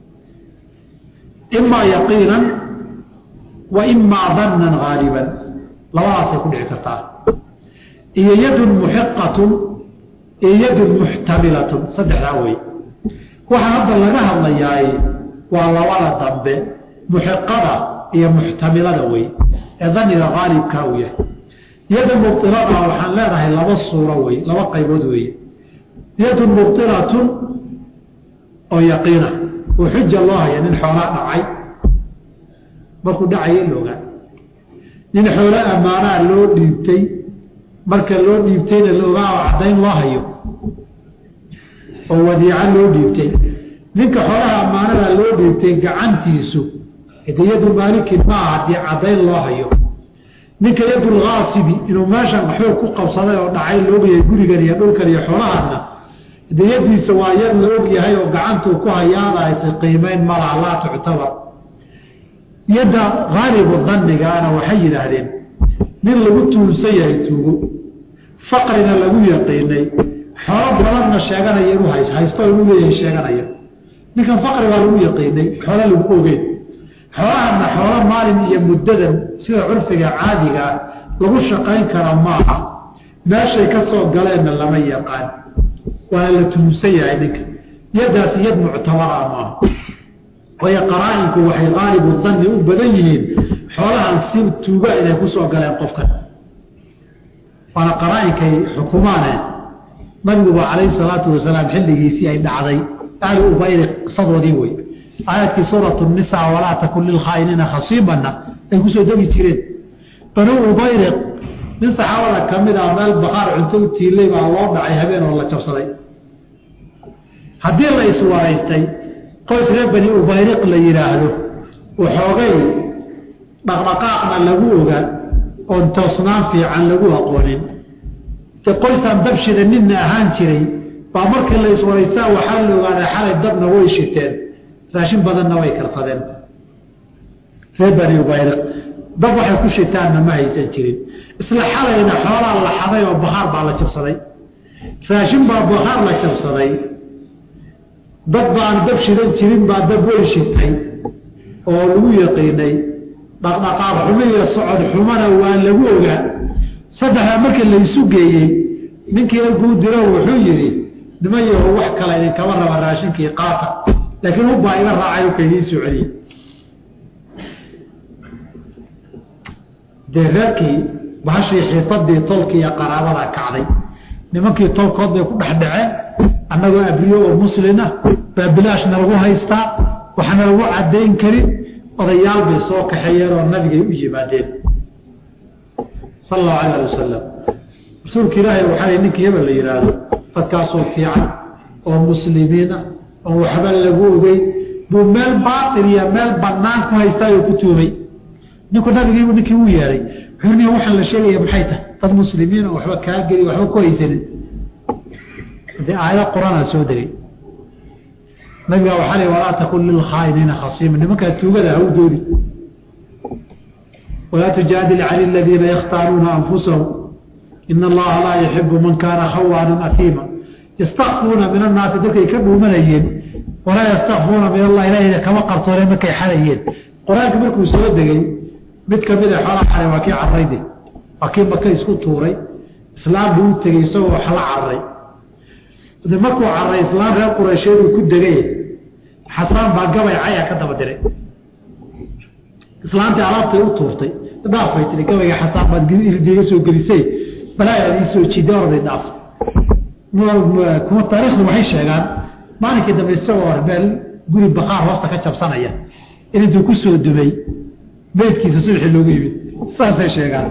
imaa yaqiinan wa imaa dannan haaliban labadaasay ku dhici kartaa iyo yadun muxiqatun iyo yadun muxtamilatun saddexdaa wey waxaa hadda laga hadlayaay waa labada dambe muxiqada iyo muxtamilada wey ee daniga haalibkaa uu yahay yadun mubtilada waxaan leenahay laba suuro wey laba qaybood weeye yadun mubtilatun oo yaqiina oo xuja loo haya nin xoolaa dhacay markuu dhacaya loogaa nin xoolo ammaanaa loo dhiibtay marka loo dhiibtayna loogaa oo caddayn loo hayo oo wadiico loo dhiibtay ninka xoolaha ammaanadaa loo dhiibtay gacantiisu hade yadu maalikin maaha haddii caddayn loo hayo ninka yadul kaasibi inuu meeshan xoog ku qabsaday oo dhacay laogyahay gurigan iyo dhulkan iyo xoolahaasna de yadiisa waa yad la og yahay oo gacantuu ku hayaadaysa qiimeyn malaha laa tuctabar yadda haalibu dannigaana waxay yidhaahdeen nin lagu tuulsan yahay tuugo faqrina lagu yaqiinay xoolo badanna sheeganaya inuu hays haysto inuu leeyahay sheeganaya ninkan faqri baa lagu yaqiinay xoolo lagu ogeyn xoolahana xoolo maalin iyo muddadan sida curfiga caadiga ah lagu shaqayn kara maaha meeshay ka soo galeenna lama yaqaan waana la tuulsan yahay ninka yaddaasi yad muctabara maaha waayo qaraa-inku waxay qaalibu danni u badan yihiin xoolahan si tuuga inay ku soo galeen qofkan waana qaraa-inkay xukumaane nabiguba calayhi salaatu wasalaam xilligiisii ay dhacday ahli ubayri qisadoodii wey aayadkii suuratu nisa walaa takun lilkhaainiina khasiibanna ay kusoo degi jireen banuu ubayriq nin saxaabada ka mid ah meel baqaar cunto u tiilay baa loo dhacay habeen oo la jabsaday haddii la iswaraystay qoys reer bani ubayriq la yidhaahdo waxoogay dhaqdhaqaaqna lagu ogaa oon toosnaan fiican lagu aqoonin de qoysaan dabshida ninna ahaan jiray baa markii la iswaraystaa waxaa la ogaaday xalay dabna way shiteen raashin badanna way karsadeen reer bani ubayriq dab waxay ku shitaanna ma haysan jirin isla xalayna xoolaa la xaday oo bakhaar baa la jabsaday raashin baa bakhaar la jabsaday dad baan dab shidan jirin baa dab way shitay oo lagu yaqiinay dhaqdhaqaaq xumo iyo socod xumona waa lagu ogaa saddexdaa markii laysu geeyey ninkiina kuu diro wuxuu yidhi niman yaho wax kale idinkama raba raashinkii qaata laakiin ubbaa iga raacay uka idiin soo celiyey dee reerkii bahashii xiisadii tolkii iyo qaraabada kacday nimankii tolkood bay ku dhex dhaceen annagoo abriyo oo muslina baa bilaashna lagu haystaa waxaana lagu caddayn karin odayaal bay soo kaxeeyeen oo nabigay u yimaadeen sala allahu calayh ali wasalam rasuulka ilaahay waxaa ninkii hebel la yidhaahdo dadkaasoo fiican oo muslimiina oo waxba lagu ogey buu meel baatil iyo meel bannaan ku haystaayoo ku tuumay ninku nabigii ninkii u yeehay wuxuu waxaan la sheegaya maxay tahay dad muslimiin oo waxba kaa geli waxba ku haysanin dee aayado qur-aanaa soo degay nabigaa waxaa li walaa takun lilkhaainiina khasiima nimankaa tuugada ha u doodi walaa tujaadil cani aladiina yakhtaaruuna anfusahum ina allaha laa yuxibu man kaana khawaanan afiima yastakfuuna min annaasi dadkay ka dhuumanayeen walaa yastakfuuna min allah ilahayna kama qarsooneen markay xalayeen qur-aanka markuu soo degay mid kamida xoolaa xalay waa kii carrayde waa kii maka isku tuuray islaam buu u tegey isagoo wax la carray de markuu carray islaam reer quraysheed uu ku degay xasaan baa gabay caya ka daba diray islaantii alaabtay u tuurtay dhaafay tii gabayga xasaan baad irdiga soo gelisay balaayaad ii soo jiiday orday dhaaf kuma taariikhdu waxay sheegaan maalinkii dambe isagoo meel guri bakaar hoosta ka jabsanaya in intuu ku soo dumay beydkiisa subaxii loogu yimid saasay sheegaan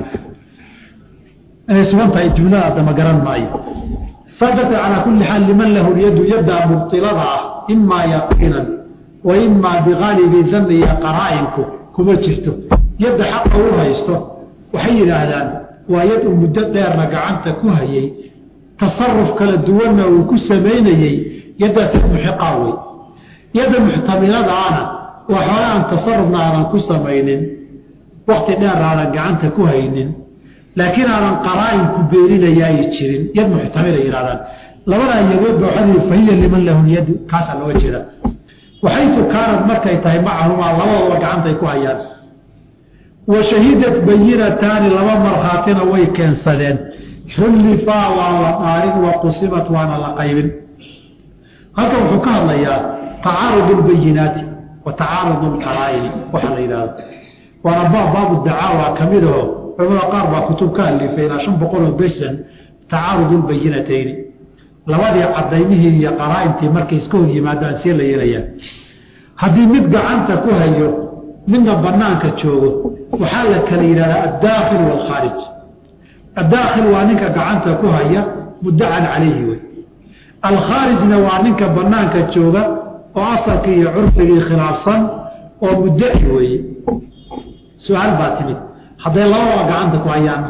inay sugan tahay jumlada adama garan maayo saa darteed calaa kulli xaal liman lahu lyadu yaddaa mubtilada ah imaa yaqiinan wa imaa bigaalibi danni iyo qaraa'inku kuma jirto yadda xaqa u haysto waxay yidhaahdaan waa yad uu muddo dheerna gacanta ku hayay tasaruf kala duwanna uu ku samaynayey yaddaas yad muxiqaa wey yadda muxtamiladaana waa xoole aan tasarufna aadan ku samaynin wakti dheer aadan gacanta ku haynin laakiin aadan qaraa'inku beeninaya ay jirin yad muxtamila yidhahdaan labadaa yadood ba waxaa yidhi fahiya liman lahu lyadu kaasaa looga jeeda waxaysu kaanad markay tahay macahumaa labadoodaba gacantay ku hayaan wa shahidat bayinataani laba markhaatina way keensadeen xullifaa waa la dhaarin wa qusimat waana la qaybin halkan wuxuu ka hadlayaa tacaarud lbayinaati wa tacaarud lqaraa'ini waxaa la yidhahdo waana baab baabu dacaawa ka mid aho culamada qaar baa kutub ka alifay ilaa shan boqol oo beshan tacaarud lbayinatayni labadii cadaymihii iyo qaraa'intii markay iska hor yimaadaan see la yeelayaa haddii mid gacanta ku hayo midna banaanka joogo waxaa la kala yidhahdaa addaakhil waalkhaarij addaakhil waa ninka gacanta ku haya muddacan calayhi wey alkhaarijna waa ninka banaanka jooga oo asalkii iyo curfigii khilaafsan oo muddaci weeye su-aal baa timid hadday labadaba gacanta ku hayaan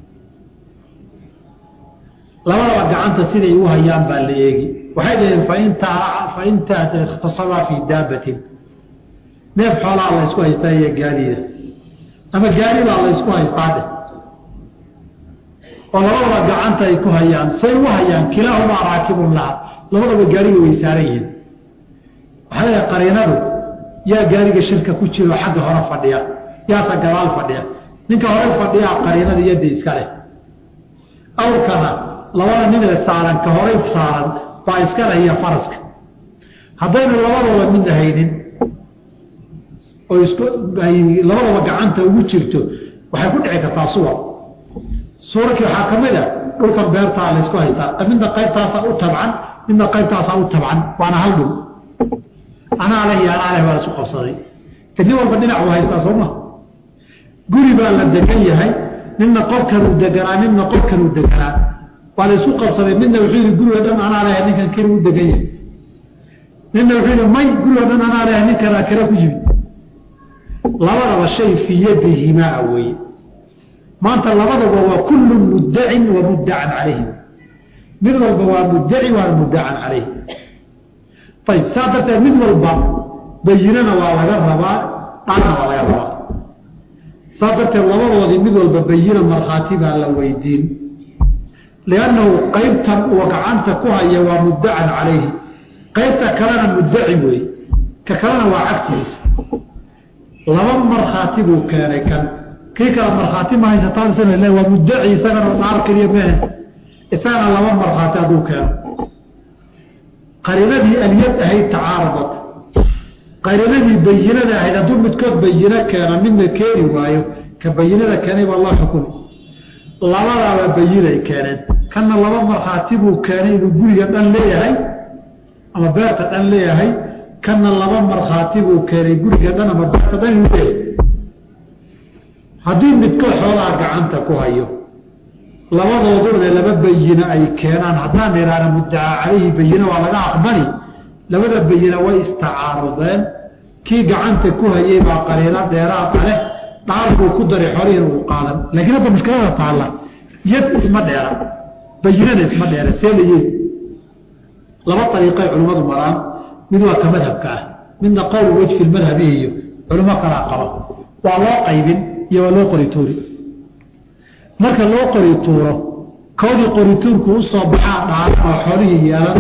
labadaba gacanta siday u hayaan baa la eegi waxay dhaheen fain ikhtasabaa fii daabatin neef xoolaa la ysku haystaa iyo gaadiida ama gaaribaa la ysku haystaa dheh oo labadaba gacanta ay ku hayaan say u hayaan kilaahumaa raakibun laha labadaba gaariga way saaran yihiin waxaa leedahay qariinadu yaa gaariga shirka ku jiro xagga hore fadhiya yaasa gadaal fadhiya ninka hore fadhiyaa qariinada yadda iska leh awrkana labada ninee saaran ka horay saaran baa iska leh iyo faraska haddaynu labadooda midna haynin oo isku labadaba gacanta ugu jirto waxay ku dhici kartaa suwar suurarkii waxaa ka mid a dhulkan beertaa laysku haystaa midna qaybtaasaa u tabcan midna qaybtaasaa u tabcan waana hal dhul anaa leh iyo anaa leh baa laisku qabsaday te nin walba dhinac uu haystaa sooma guri baa la degan yahay midna qolkanuu deganaa midna qolkanuu deganaa waa la isku qabsaday midna wuxuu yidhi guriga dhan anaa leh ninkan keli u degan yahay nina wuxuu yihi may gurigoo dhan anaa leh nin kalaa kale ku yimid labadaba shay fii yadihimaa weeye maanta labadaba waa kullu muddacin wa muddacan calayhi mid walba waa muddaci waa muddacan calayhi ayib saa darteed mid walba bayinana waa laga rabaa dhaarna waa laga rabaa saa darteed labadoodii mid walba bayina markhaati baa la weydiin liannahu qaybtan uu gacanta ku haya waa muddacan calayhi qaybta kalena muddaci weeye ka kalena waa cagsigiisa laba markhaati buu keenay kan kii kale markhaati ma haysataan waa muddaci isagana dhaar keliya mehe isagana laba markhaati hadduu keeno qariinadii alyad ahayd tacaaradat qariinadii bayinada ahayd hadduu midkood bayino keeno midna keeni waayo ka bayinada keenay baa loo xukumi labadaaba bayinay keeneen kanna laba markhaati buu keenay inuu guriga dhan leeyahay ama beerta dhan leeyahay kanna laba markhaati buu keenay guriga dhan ama beerta dhan inuu leeyahay haddii midkood xoolaha gacanta ku hayo labadooduna laba bayino ay keenaan haddaan idhaahna muddacaa calayhi bayino waa laga aqbali labada bayina way istacaarudeen kii gacanta ku hayay baa qariino dheeraada leh dhaar buu ku daray xolihiina uu qaadan laakiin hadda mushkilada taalla yad isma dheera bayinana isma dheera see la yeeli laba ariiqay culimmadu maraan mid waa ka madhabka ah midna qowl wejfi madhabihi iyo culimo kalaa qaba waa loo qaybin iyo waa loo qori tuuri marka loo qori tuuro koodii qorituurku usoo baxaa dhaaran oo xolihii yeelan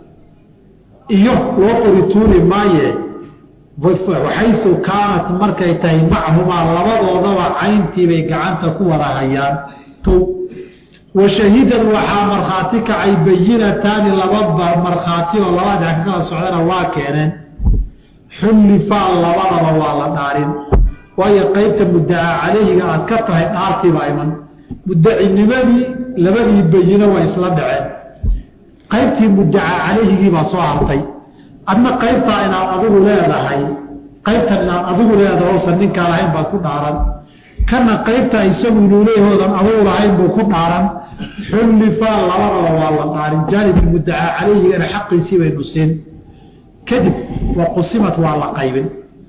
iyo loo qori tuuri maaye waxaysu kaanat markay tahay machumaa labadoodaba cayntiibay gacanta ku wada hayaan kow wa shahidan waxaa markhaati kacay bayinataani lababa markhaati oo labada dhex ka kala socdana waa keeneen xullifaa labadaba waa la dhaarin waayo qaybta muddacaa calayhiga aad ka tahay dhaartiibaa iman muddacinimadii labadii bayino way isla dhaceen qaybtii muddacaa calayhigii baa soo hartay adna qaybtaa inaad adigu leedahay qaybtan inaad adigu leedahay oosan ninkaa lahayn baad ku dhaaran kana qaybtaa isagu inuu leeyahoodan adigu lahayn buu ku dhaaran xullifaa labadaba waa la dhaarin jaanibkii muddacaa calayhigana xaqiisii baynu siin kadib wa qusimat waa la qaybin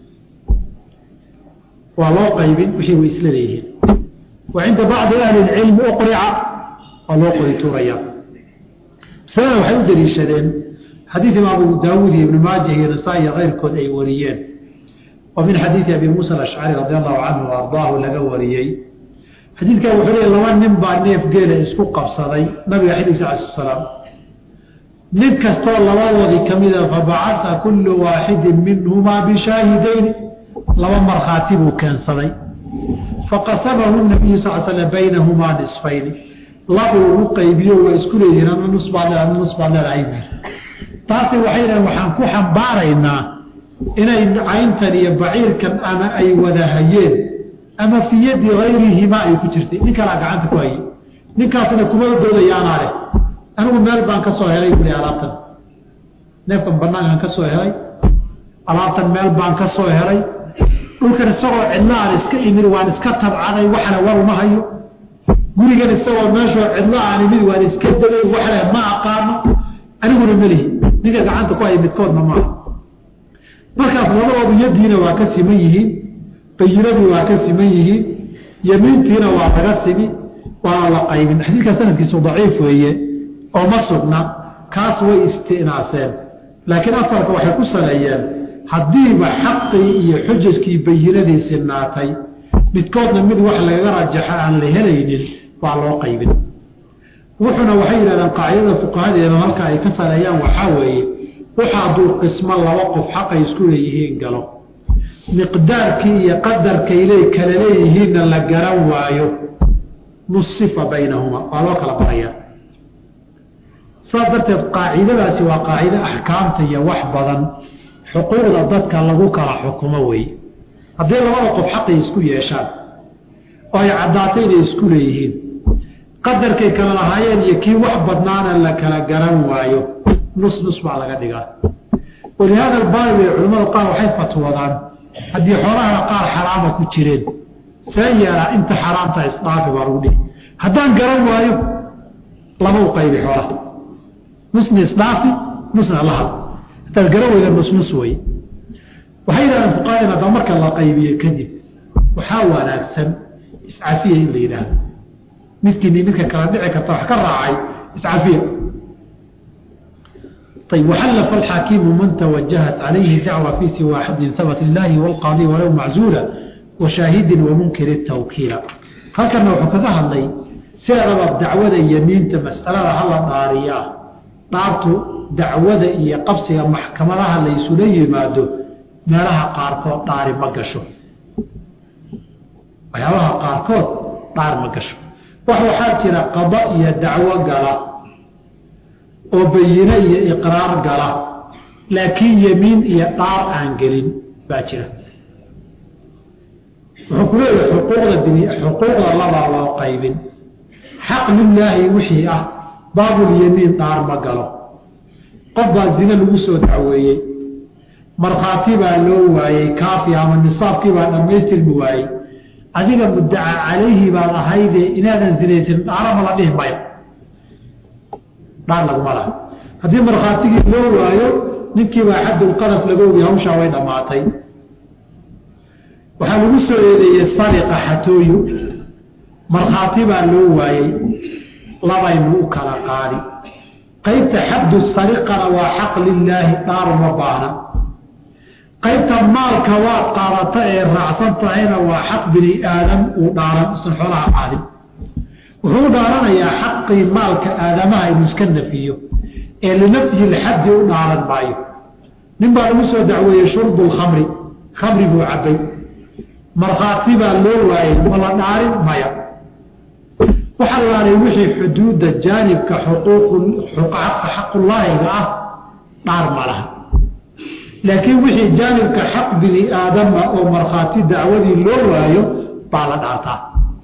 waa loo qaybin wixii way isla leeyihiin wa cinda bacdi ahli اcilmi uqrica waa loo qori tuuraya masalada waxay u daliishadeen xadiid imaam abu daawuud iyo ibnu maajah iyo nasaa iyo keyrkood ay wariyeen oo min xadiidi abi muusa alashcari radi allahu canhu o ardaahu laga wariyey xadiidkan wuxuu leey laba nin baa neef geela isku qabsaday nabiga xilligiisa ala salaam nin kastoo labadoodii ka mida fabacaa kullu waaxidin minhumaa bishaahidayni laba markhaati buu keensaday faqasamahu nabiyu sal slam baynahumaa nisfayni labuu ugu qaybiyo waa isku leeyihiin ana nus baad leedahay ana nus baad leedahay buy taasi waxay dhahen waxaan ku xambaaraynaa inay cayntan iyo baciirkan ama ay wada hayeen ama fi yadi hayrihimaa ay ku jirtay nin kalaa gacanta ku hayay ninkaasna kuma doodayaanaa leh anigu meel baan ka soo helay buli alaabtan neefkan banaankaan ka soo helay alaabtan meel baan ka soo helay dhulkan isagoo cidlaan iska imid waan iska tabcaday waxle war uma hayo gurigan isagoo meeshoo cidlo aan imid waan iska degay waxle ma aqaano aniguna melihi ninka gacanta ku haya midkoodna maaha markaas labadoodu yadiina waa ka siman yihiin bayinadii waa ka siman yihiin yemiintiina waa laga simi waana la qaybin xadiidka sanadkiisu daciif weeye oo ma sugna kaas way istinaaseen laakiin asalka waxay ku saleeyeen haddiiba xaqii iyo xujaskii bayinadii sinaatay midkoodna mid wax lagaga rajaxo aan la helaynin waa loo qaybin wuxuna waxay yidhahdeen qaacidada fuqahadeena halka ay ka saleeyaan waxaa weeye waxa hadduu qismo laba qof xaqay isku leeyihiin galo miqdaarkii iyo qadarkay le kala leeyihiinna la garan waayo nusifa baynahuma waa loo kala barayaa saas darteed qaacidadaasi waa qaacido axkaamta iyo wax badan xuquuqda dadka lagu kala xukumo weeye haddii labada qof xaqay isku yeeshaan oo ay caddaato inay isku leeyihiin qadarkay kala lahaayeen iyo kii wax badnaana la kala garan waayo nus nus baa laga dhigaa walihaada albaabi ee culimmada qaar waxay fatwadaan haddii xoolaha qaar xaraama ku jireen see yeelaa inta xaraamta isdhaafi baa lagu dhihi haddaan garan waayo lama u qaybi xoolaha nusna isdhaafi nusna lahad hadaad gara weyda nusnus wey waxay yidhahdeen fuqaadin hadda marka la qaybiyo kadib waxaa wanaagsan iscafiya in la yidhaahdo midkiini midka kala dhici karta wax ka raacay iscafiya طيب وحلف الحاكم من توجهت عليه دعوة في سوى حد ثبت الله والقاضي ولو معزولا وشاهد ومنكر التوكيل هل كان نوع كذا هذي سيرب دعوة يمين مسألة هلا نارية نارتو دعوة إيا قبسها محكمة لها ليس لي مادو meelaha qaarkood dhaari ma gasho waxyaabaha qaarkood dhaar ma gasho wax waxaa jira qada iyo dacwo gala oo bayine iyo iqraar gala laakiin yemiin iyo dhaar aan gelin baa jira wuxuu ku leeyahay xuquuqda bini xuquuqda labaa loo qaybin xaq lilaahi wixii ah baabulyemiin dhaar ma galo qof baa zine lagu soo dacweeyey markhaati baa loo waayey kaafi ama nisaabkii baa dhammaystirmi waayey adiga muddaca calayhi baad ahaydee inaadan zinaysin dhaarama la dhihi mayo dhaar laguma laha haddii markhaatigii loo waayo ninkii baa xaddulqadaf laga ogiy hawshaa way dhammaatay waxaa lagu soo eedeeyey sariqa xatooyo markhaati baa loo waayey labaynu u kala qaadi qaybta xaddu sariqana waa xaq lilaahi dhaaruma baahna qaybta maalka waad qaadata ee raacsan tahayna waa xaq bini aadam uu dhaaran usan xoolaha qaadin wuxuu dhaaranayaa xaqii maalka aadamaha inuu iska nafiyo ee linafyi lxaddi u dhaaran maayo nin baa lagu soo dacweeyey shurbu lkhamri khamri buu cabbay markhaati baa loo waayey ma la dhaarin maya waxa laalay wixii xuduudda jaanibka xaqullaahiga ah dhaar ma laha laakiin wixii jaanibka xaq bini aadama oo markhaati dacwadii loo waayo baa la dhaartaa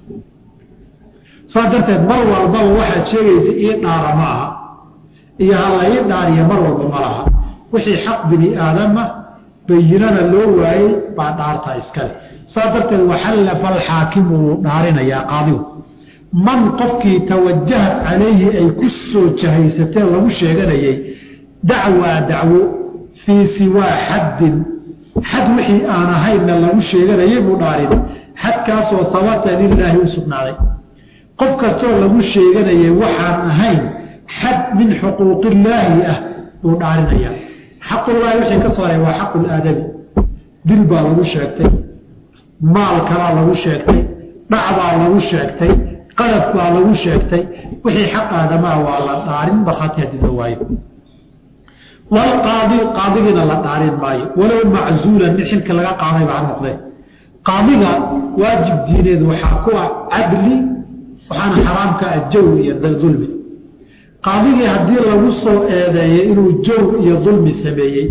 saas darteed mar walbaba waxaad sheegaysa ii dhaara ma aha iyo hala ii dhaariya mar walba ma laha wixii xaq bini aadama bayinana loo waayey baa dhaartaa iskale saas darteed waxallafa alxaakimu wuu dhaarinayaa qaadigu man qofkii tawajahat calayhi ay ku soo jahaysateen lagu sheeganayay dacwaa dacwo fii siwaa xaddin xad wixii aan ahaynna lagu sheeganayay buu dhaarin xadkaasoo sabata lilaahi u sugnaaday qof kastoo lagu sheeganayay waxaan ahayn xad min xuquuqillaahi ah buu dhaarinayaa xaqullaahi wixii ka soo haray waa xaqulaadami dil baa lagu sheegtay maal kalaa lagu sheegtay dhacbaa lagu sheegtay qadaf baa lagu sheegtay wixii xaq aadamaa waa la dhaarin markhaati haddii la waayo walqaadi qaadigiina la dhaarin maayo walow maczuulan mid xilka laga qaaday baa noqdee qaadiga waajib diineed waxaa ku ah cadli waxaana xaraamka ah jawr iyo dulmi qaadigii haddii lagu soo eedeeyey inuu jawr iyo dulmi sameeyey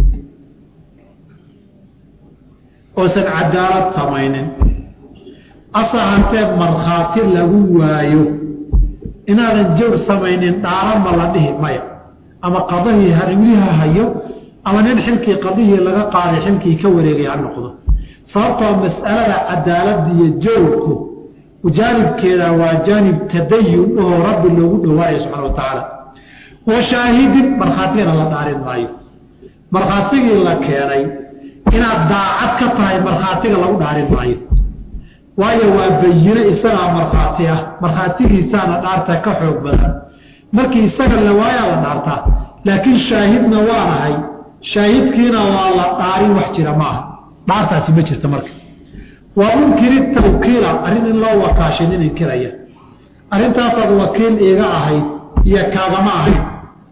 oosan cadaalad samaynin asahantee markhaati lagu waayo inaadan jawr samaynin dhaarama la dhihi maya ama qadahii harimliha hayo ama nin xilkii qadihii laga qaaday xilkii ka wareegay ha noqdo sababtoo mas'alada cadaaladda iyo jawrku jaanibkeeda waa jaanib tadayun oo rabbi loogu dhawaaya subxana wa tacaala wa shaahidin markhaatigana la dhaarin maayo markhaatigii la keenay inaad daacad ka tahay markhaatiga lagu dhaarin maayo waayo waa bayine isagaa markhaati ah markhaatigiisaana dhaarta ka xoog badan markii isaga la waayaa la dhaartaa laakiin shaahidna waanahay shaahidkiina waa la dhaarin wax jira maaha dhaartaasi ma jirta marka waa unkiri tawkiila arrin in loo wakaashay nin inkiraya arrintaasaad wakiil iiga ahayd iyo kaagama ahayd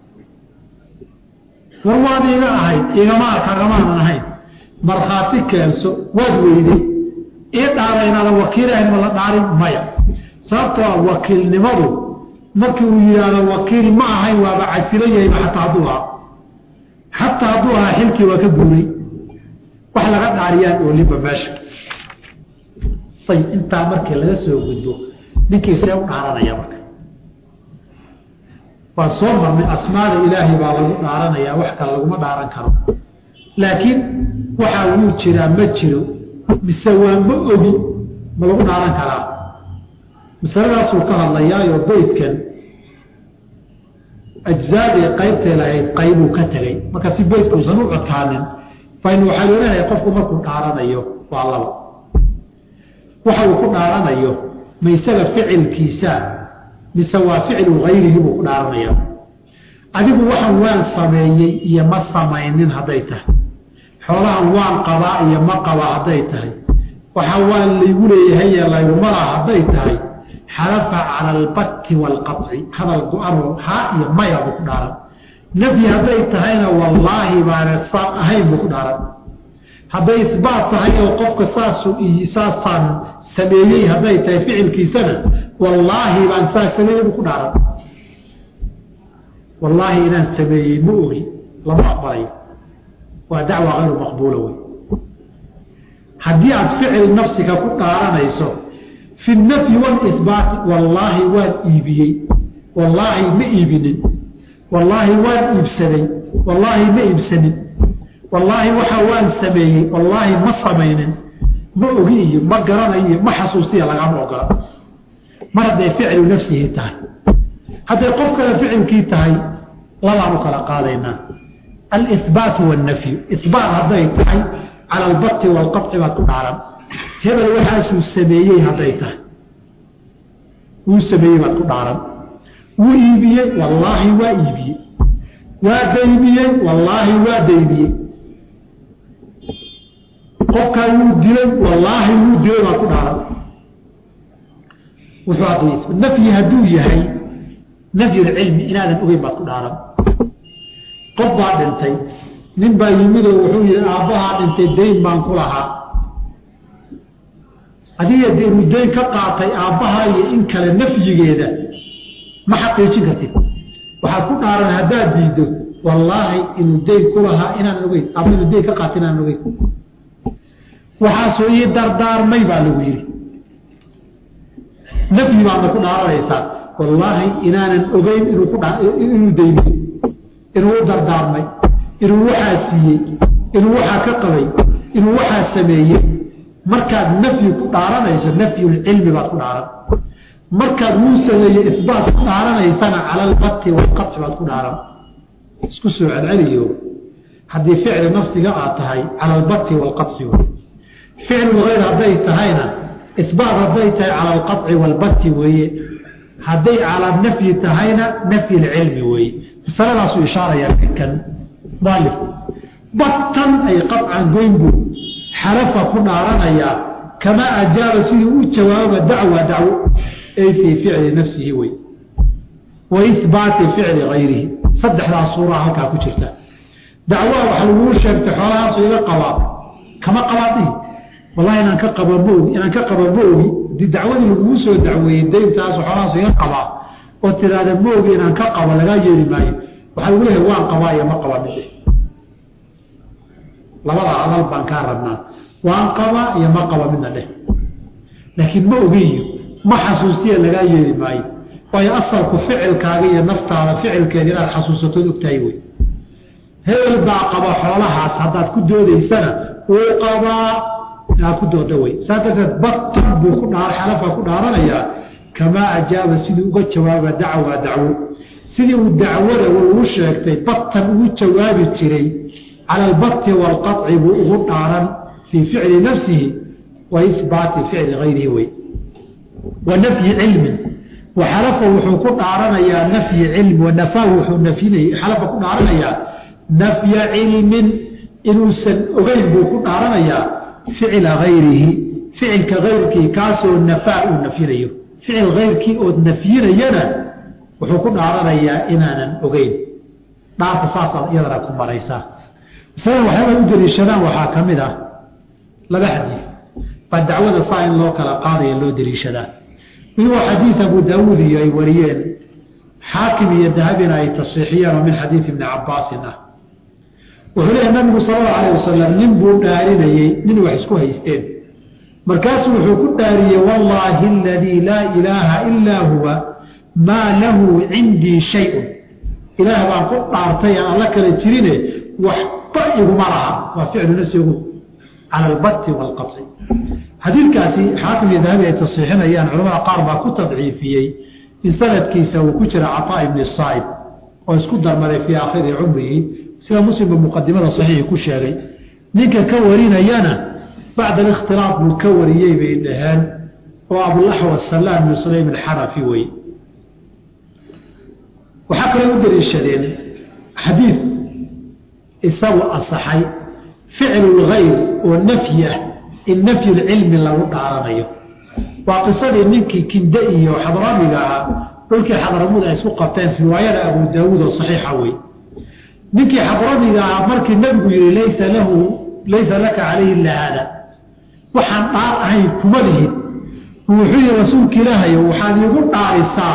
war waad iiga ahayd igama kaagamaanan ahayn markhaati keenso waad weyday ii dhaara inaadan wakiil ahayn ma la dhaarin maya sababtoo ah wakiilnimadu markii uu yidhaahdo wakiil ma ahayn waaba casilo yahayba xataa hadduu ahaa xataa hadduu ahaa xilkii waa ka guuray wax laga dhaariyaan oolinba meesha ayib intaa markii laga soo gudbo ninkii see u dhaaranaya marka waan soo marnay asmaada ilaahay baa lagu dhaaranayaa wax kale laguma dhaaran karo laakiin waxaa wuu jiraa ma jiro mise waa ma ogi ma lagu dhaaran karaa masaladaasuu ka hadlayaayo beydkan ajzaadii qaybtay lahayd qaybuu ka tegey marka si beydkuusan u codkaanin fain waxaa looleeyahay qofku markuu dhaaranayo waa laba waxa uu ku dhaaranayo ma isaga ficilkiisa mise waa ficlu hayrihi buu ku dhaaranaya adigu waxan waan sameeyey iyo ma samaynin hadday tahay xoolahan waan qabaa iyo ma qabaa hadday tahay waxa waan laygu leeyahay ee laygumala hadday tahay xalafa cala albatti waalqaci hadal go-ano haa iyo maya buu ku dhaaran nafyi hadday tahayna wallaahi baana saan ahayn buu ku dhaaran hadday isbaat tahay oo qofka saasu saasaan sameeyey hadday tahay ficilkiisana wallaahi baan saas sameeyey buu ku dhaaran wallaahi inaan sameeyey ma ogi lama aqbalayo waa dacwa hayru maqbuula wey haddii aad ficil nafsiga ku dhaaranayso fi nafyi walisbaati wallaahi waan iibiyey wallaahi ma iibinin wallaahi waan iibsaday wallaahi ma iibsanin wallaahi waxa waan sameeyey wallaahi ma samaynin ma ogi iyo ma garanayo iyo ma xasuustiya lagama ogola mar hadday ficlu nafsihi tahay hadday qof kale ficilkii tahay labaanu kala qaadaynaa alihbaatu wannafyu ihbaat hadday tahay cala albati waalqaci baad ku dhaaran hebel waxaasuu sameeyey hadday tahay wuu sameeyey baad ku dhaaran wuu iibiyey wallaahi waa iibiyey waa daymiyey wallaahi waa daymiyey qofkaa wuu dilay wallaahi wuu dilay baad ku dhaaran wuxuu ad nafyi hadduu yahay nafyulcilmi inaadan ogeyn baad ku dhaaran qof baa dhintay nin baa yimidoo wuxuu yihi aabbahaa dhintay dayn baan ku lahaa adiga de inuu dayn ka qaatay aabbahaa iyo in kale nafyigeeda ma xaqiijin kartid waxaad ku dhaaran haddaad diiddo wallaahi inuu dayn ku lahaa inaan ogeyn ama inuu dayn ka qaatay inaan ogeyn waxaasoo ii dardaarmay baa lagu yidhi nafyi baadna ku dhaaranaysaa wallaahi inaanan ogeyn inuu ku inuu daymiyo inuu u dardaarmay inuu waxaa siiyey inuu waxaa ka qabay inuu waxaa sameeyey markaad nafyi ku dhaaranayso nafyulcilmi baad ku dhaaran markaad wuu sameeyey isbaat ku dhaaranaysana cala albati waalqaci baad ku dhaaran isku soo celceliyo haddii ficli nafsiga aad tahay cala albati waalqaci ficlu hayr hadday tahayna isbaat hadday tahay cala alqaci waalbati weeye hadday cala nafyi tahayna nafyi lcilmi weeye masaladaasuu ishaarayaa kan mualifku batan ay qaطcan goyn buu xalafa ku dhaaranayaa kamaa ajaaba sidii u jawaaba dacwa dacwo ay fii ficli nafsihi wey wa ihbaati ficli gayrihi saddexdaa suuraa halkaa ku jirta dacwaa waxa laguu sheegtay xoolahaasu iga qabaa kama qabaadihi wallahi inaan ka qaba maogi inaan ka qaba ma ogi hadii dacwadii laguu soo dacweeyey dayntaasu xoolahaasu iga qabaa oo tiraahda maogi inaan ka qabo lagaa yeeli maayo waxaa lagu leehay waan qabaa iyo ma qaba midhe labada hadal baan kaa rabnaa waan qabaa iyo ma qaba midna dheh laakiin ma ogiyo ma xasuustiya lagaa yeeli maayo waayo asalku ficilkaaga iyo naftaada ficilkeeda inaad xasuusatood ogtahay wey hebel baa qaba xoolahaas haddaad ku doodaysana wuu qabaa inaad ku dooda wey saa darteed batan buu ku dhaa xalafa ku dhaaranayaa kamaa ajaaba sidii uga jawaaba dacwa dacwo sidii uu dacwada uu sheegtay batan ugu jawaabi jiray cala albati waalqaci buu ugu dhaaran fii ficli nafsihi wa ihbaati ficli gayrihi wey wa nafyi cilmin waxalafa wuxuu ku dhaaranayaa nafyi cilmi wanafaahu wuxuu nafyinay xalafa ku dhaaranayaa nafya cilmin inuusan ogeyn buu ku dhaaranayaa ficla gayrihi ficilka gayrkii kaasoo nafaa uu nafyinayo ficil gayrkii ood nafyinayana wuxuu ku dhaaranayaa inaanan ogeyn dhaafa saasaad iyadana ku maraysaa masalada waxyaaba u daliishadaan waxaa ka mid ah laba xadiid baa dacwada saa in loo kala qaadaya loo daliishadaa mid waa xadiid abu daawuud iyo ay wariyeen xaakim iyo dahabina ay tasiixiyeen oo min xadiid ibni cabaasin ah wuxuu leeyahy nabigu sal allau alayh wasalam nin buu dhaarinayey nin wax isku haysteen markaasuu wuxuu ku dhaariyey wallaahi aladii laa ilaaha ilaa huwa maa lahu cindii shayun ilaah baan ku dhaartay aan alla kala jirine waxba iguma laha waa ficlu nafsigu cala albati waalqabsi xadiidkaasi xaakim iyo dahabi ay tasiixinayaan culamada qaar baa ku tadciifiyey in sanadkiisa uu ku jira cataa ibni saa'ib oo isku darmaday fii aakhiri cumrihi sida muslimba muqadimada saxiixi ku sheegay ninka ka warinayana bacda alikhtilaaf buu ka wariyey bay dhaheen oo abulaxwas salaam bnu sulaym alxarafi wey waxaa kaloo u daliishadeen xadiid isagu asaxay ficlu lgayr oo nafyi ah in nafyu lcilmi lagu dhaaranayo waa qisadii ninkii kinde iyo xadramiga ahaa dhulkii xadramuud ay isku qabteen riwaayada abu daawuud oo saxiixa wey ninkii xadramiga ahaa markii nebigu yihi laysa lahu laysa laka calayhi illa haada waxaan dhaar ahayn kuma lihid wuxuu yihi rasuulka ilaahayo waxaad iigu dhaarisaa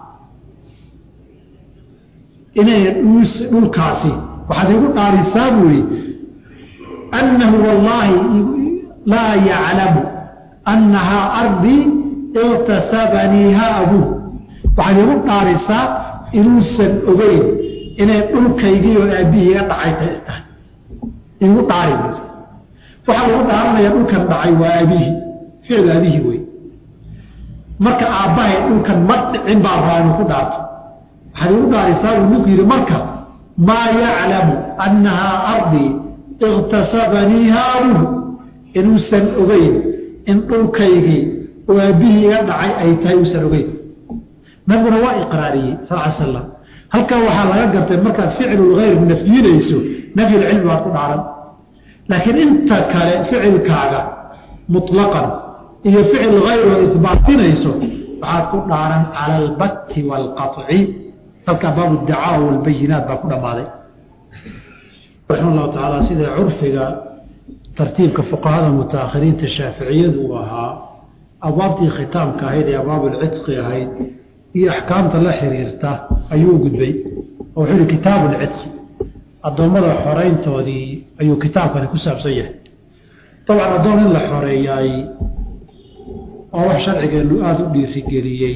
inay dhulkaasi waxaad iigu dhaarisaa buu yihi annahu wallaahi laa yaclamu annahaa ardii iktasabaniiha abuuh waxaad iigu dhaarisaa inuusan ogeyn inay dhulkaygii oo aabbihii iga dhacay tahay igu dhaari waxaa lagu dhaaranaya dhulkan dhacay waa aabihi ficil aabihi wey marka aabbahay dhulkan ma dhicin baa rabaa inuu ku dhaarto waxaad igu dhaarisaa uu ninku yidhi marka maa yaclamu annahaa ardii iktasabaniiha abuuh inuusan ogeyn in dhulkaygii oo aabbihii iga dhacay ay tahay uusan ogeyn nabiguna waa iqraariyey sal l slam halkaa waxaa laga gartay markaad ficlulgayr nafyinayso nafyulcilmi baad ku dhaaran laakiin inta kale ficilkaaga muطlaqan iyo ficil hayr oo isbaatinayso waxaad ku dhaaran cala albatti waalqaطci halkaa baabu dacaa walbayinaat baa ku dhammaaday raxima allahu tacaala sida curfiga tartiibka fuqahada mutaakhiriinta shaaficiyadu uu ahaa abwaabtii khitaamka ahayd ee abwaabulcidqi ahayd iyo axkaamta la xiriirta ayuu gudbay oo wuxuu yihi kitaabu lcidqi addoommada xoreyntoodii ayuu kitaabkani ku saabsan yahay dabcan addoon in la xoreeyaay oo wax sharcigeennu aada u dhiirigeliyey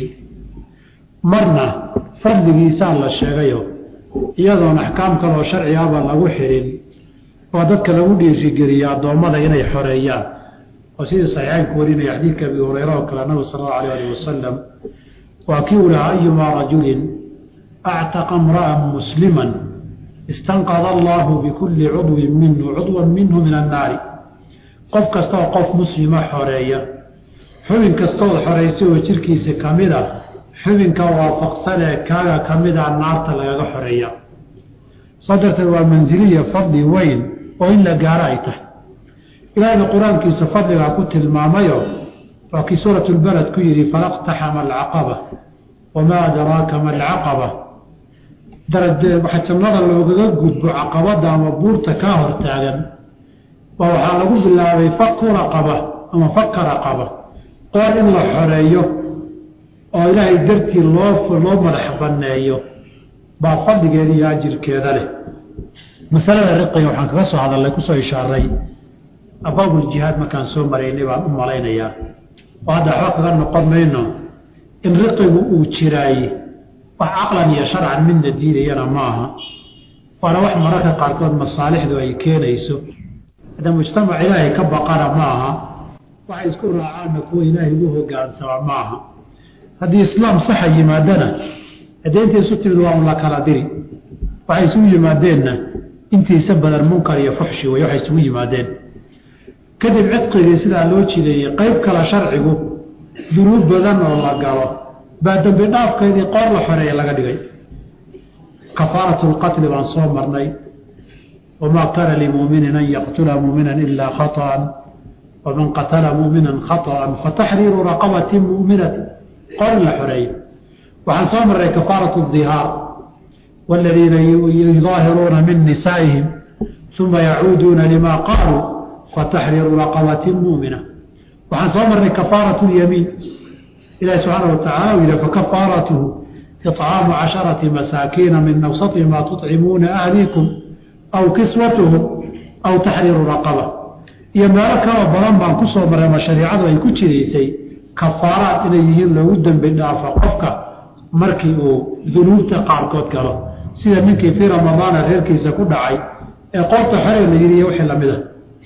marna fadligiisaa la sheegayo iyadoon axkaam kaleoo sharci aba lagu xirin waa dadka lagu dhiirigeliya addoommada inay xoreeyaan oo sidii saxiixaynku warinaya xadiidka abi hureyra oo kale nabigu sala allahu alayh alih wasalam waa kii u lahaa ayumaa rajulin actaqa imra'an musliman istanqada allahu bikulli cudwin minhu cudwan minhu min annaari qof kastaoo qof muslima xoreeya xubin kastood xoraysay oo jirkiisa ka mid a xubinka waafaqsanee kaaga ka mid a naarta lagaga xoreeya saa darteed waa mansiliya fadli weyn oo in la gaaro ay tahay ilaahayna qur-aankiisa fadligaa ku tilmaamayo waa kii suurat lbalad ku yidhi falaqtaxama alcaqaba wamaa adraaka ma alcaqaba waxa jannada loogaga gudbo caqabada ama buurta kaa hortaagan waa waxaa lagu bilaabay faku raqaba ama faka raqaba qoor in la xoreeyo oo ilaahay dartii loo loo madax banneeyo baa fadligeeda iyo ajirkeeda leh masalada riqiga waxaan kaga soo hadalnay kusoo ishaaray abaabuljihaad markaan soo maraynay baan u malaynayaa oo hadda waxba kaga noqon mayno in riqigu uu jiraaye wax caqlan iyo sharcan midna diidayana maaha waana wax mararka qaarkood masaalixdu ay keenayso hadda mujtamac ilaahay ka baqana ma aha waxay isku raacaanna kuwa ilaahay ugu hogaansama ma aha haddii islaam saxa yimaadana haddee intay isu timid waa un la kala diri waxay isugu yimaadeenna intiisa badan munkar iyo fuxshi wey waxay isugu yimaadeen kadib cidqigii sidaa loo jideeyey qeyb kale sharcigu dunuub badan oo la galo baa dembi dhaafkeedii qoor la xoreeya laga dhigay kafaaratu lqatli baan soo marnay wamaa kaana limuminin an yaqtula muminan ilaa khaطأa waman qatala muminan khaطأa fataxriiru raqabati muminati qoor in la xoreeyo waxaan soo marnay kafaaratu dihaar wاladiina yudaahiruuna min nisaa'ihim uma yacuuduuna lima qaaluu fataxriiru raqabati mumina waxaan soo marnay kafaaraة اlyamiin ilahi subxaana watacala u yihi fakafaaratuhu iطcaamu casharati masaakiina min awsati ma tuطcimuuna ahlikum aw kiswatuhum aw taxriiru raqaba iyo meelo kaloo badan baan ku soo marray ma shariicadu ay ku jiraysay kafaaraad inay yihiin loogu dembi dhaafo qofka markii uu dunuubta qaarkood galo sida ninkii fii ramadaana reerkiisa ku dhacay ee qoorta xoree la yidhi iyo wixii lamid a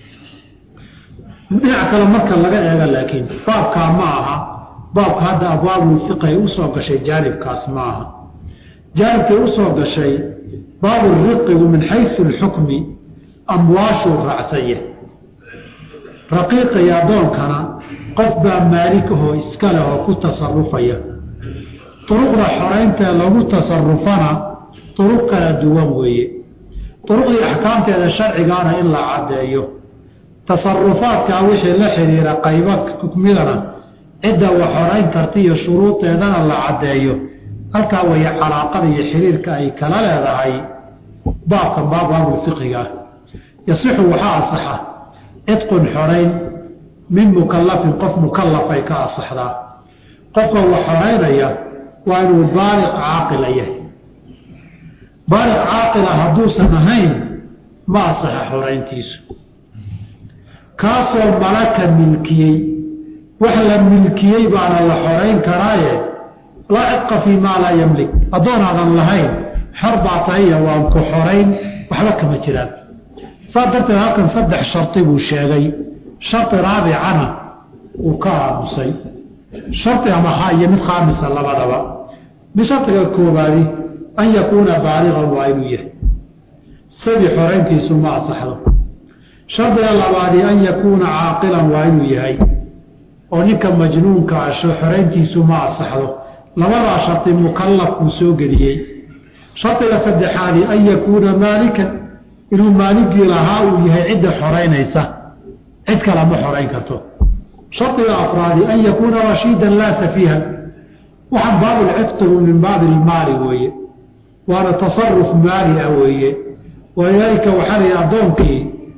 dhinac kale marka laga eega laakiin baabkaa ma aha baabka hadda abwaabul fiqi ay usoo gashay jaanibkaas ma aha jaanibkay u soo gashay baabu riqigu min xaysu alxukmi amwaashuu raacsanya raqiiqa iyo addoonkana qof baa maalikahoo iska leh oo ku tasarufaya duruqda xorayntae lagu tasarufana duruq kala duwan weeye duruqdii axkaamteeda sharcigaana in la caddeeyo tasarufaadkaa wixii la xidhiira qaybo xukmidana cidda wax xorayn karta iyo shuruudeedana la caddeeyo halkaa weeye calaaqada iyo xiriirka ay kala leedahay baabkan baab baabulfiqiga ah yasixu waxaa asaxa cidqun xorayn min mukallafin qof mukallafay ka asaxdaa qofka wax xoraynaya waa inuu baaliq caaqila yahay baaliq caaqila hadduusan ahayn ma asaxa xorayntiisu kaasoo malaka milkiyey wax la milkiyey baana la xorayn karaaye laa cidqa fii maa laa yamlik adoonaadan lahayn xor baa tahay waan ku xorayn waxba kama jiraan saa darteed halkan saddex shardi buu sheegay shardi raabicana uu ka aamusay shardi amaha iyo mid khaamisa labadaba mid shardiga koobaadi an yakuuna baaliqan waa inuu yahay sabi xorayntiisu ma asaxdo shardiga labaadi an yakuuna caaqilan waa inuu yahay oo ninka majnuunka asho xorayntiisu ma asaxdo labadaa shardi mukallafkuu soo geliyey shardiga saddexaadi an yakuuna maalikan inuu maaligii lahaa uu yahay cidda xoraynaysa cid kale ma xorayn karto shardiga afraadi an yakuuna rashiidan laa safiihan waxaan baabulcifqigu min baabi ilmaali weeye waana tasaruf maali ah weeye walidaalika waxaa la yidhi addoonkii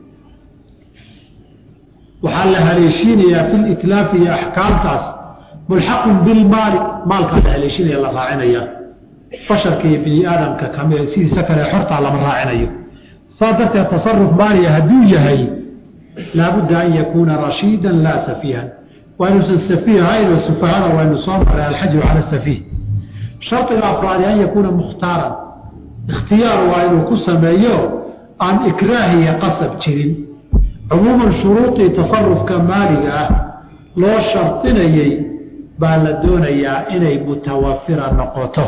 waxaa la haleeshiinayaa fi litlaafi iyo axkaamtaas mulxaqun bilmaali maalkaa la haleeshinaya la raacinaya basharka iyo bini aadamka kami sidiisa kale xortaa lama raacinayo saa darteed tasaruf maaliya hadduu yahay laabudda an yakuuna rashiidan laa safiihan waa inuusan safiih ahayn oo sufahada waynu soo maray alxajru cala safiih shardiga afraadi an yakuuna mukhtaaran ikhtiyaar waa inuu ku sameeyo aan ikraahiya qasab jirin cumuuman shuruudii tasarufka maaliga ah loo shardinayey baa la doonayaa inay mutawafira noqoto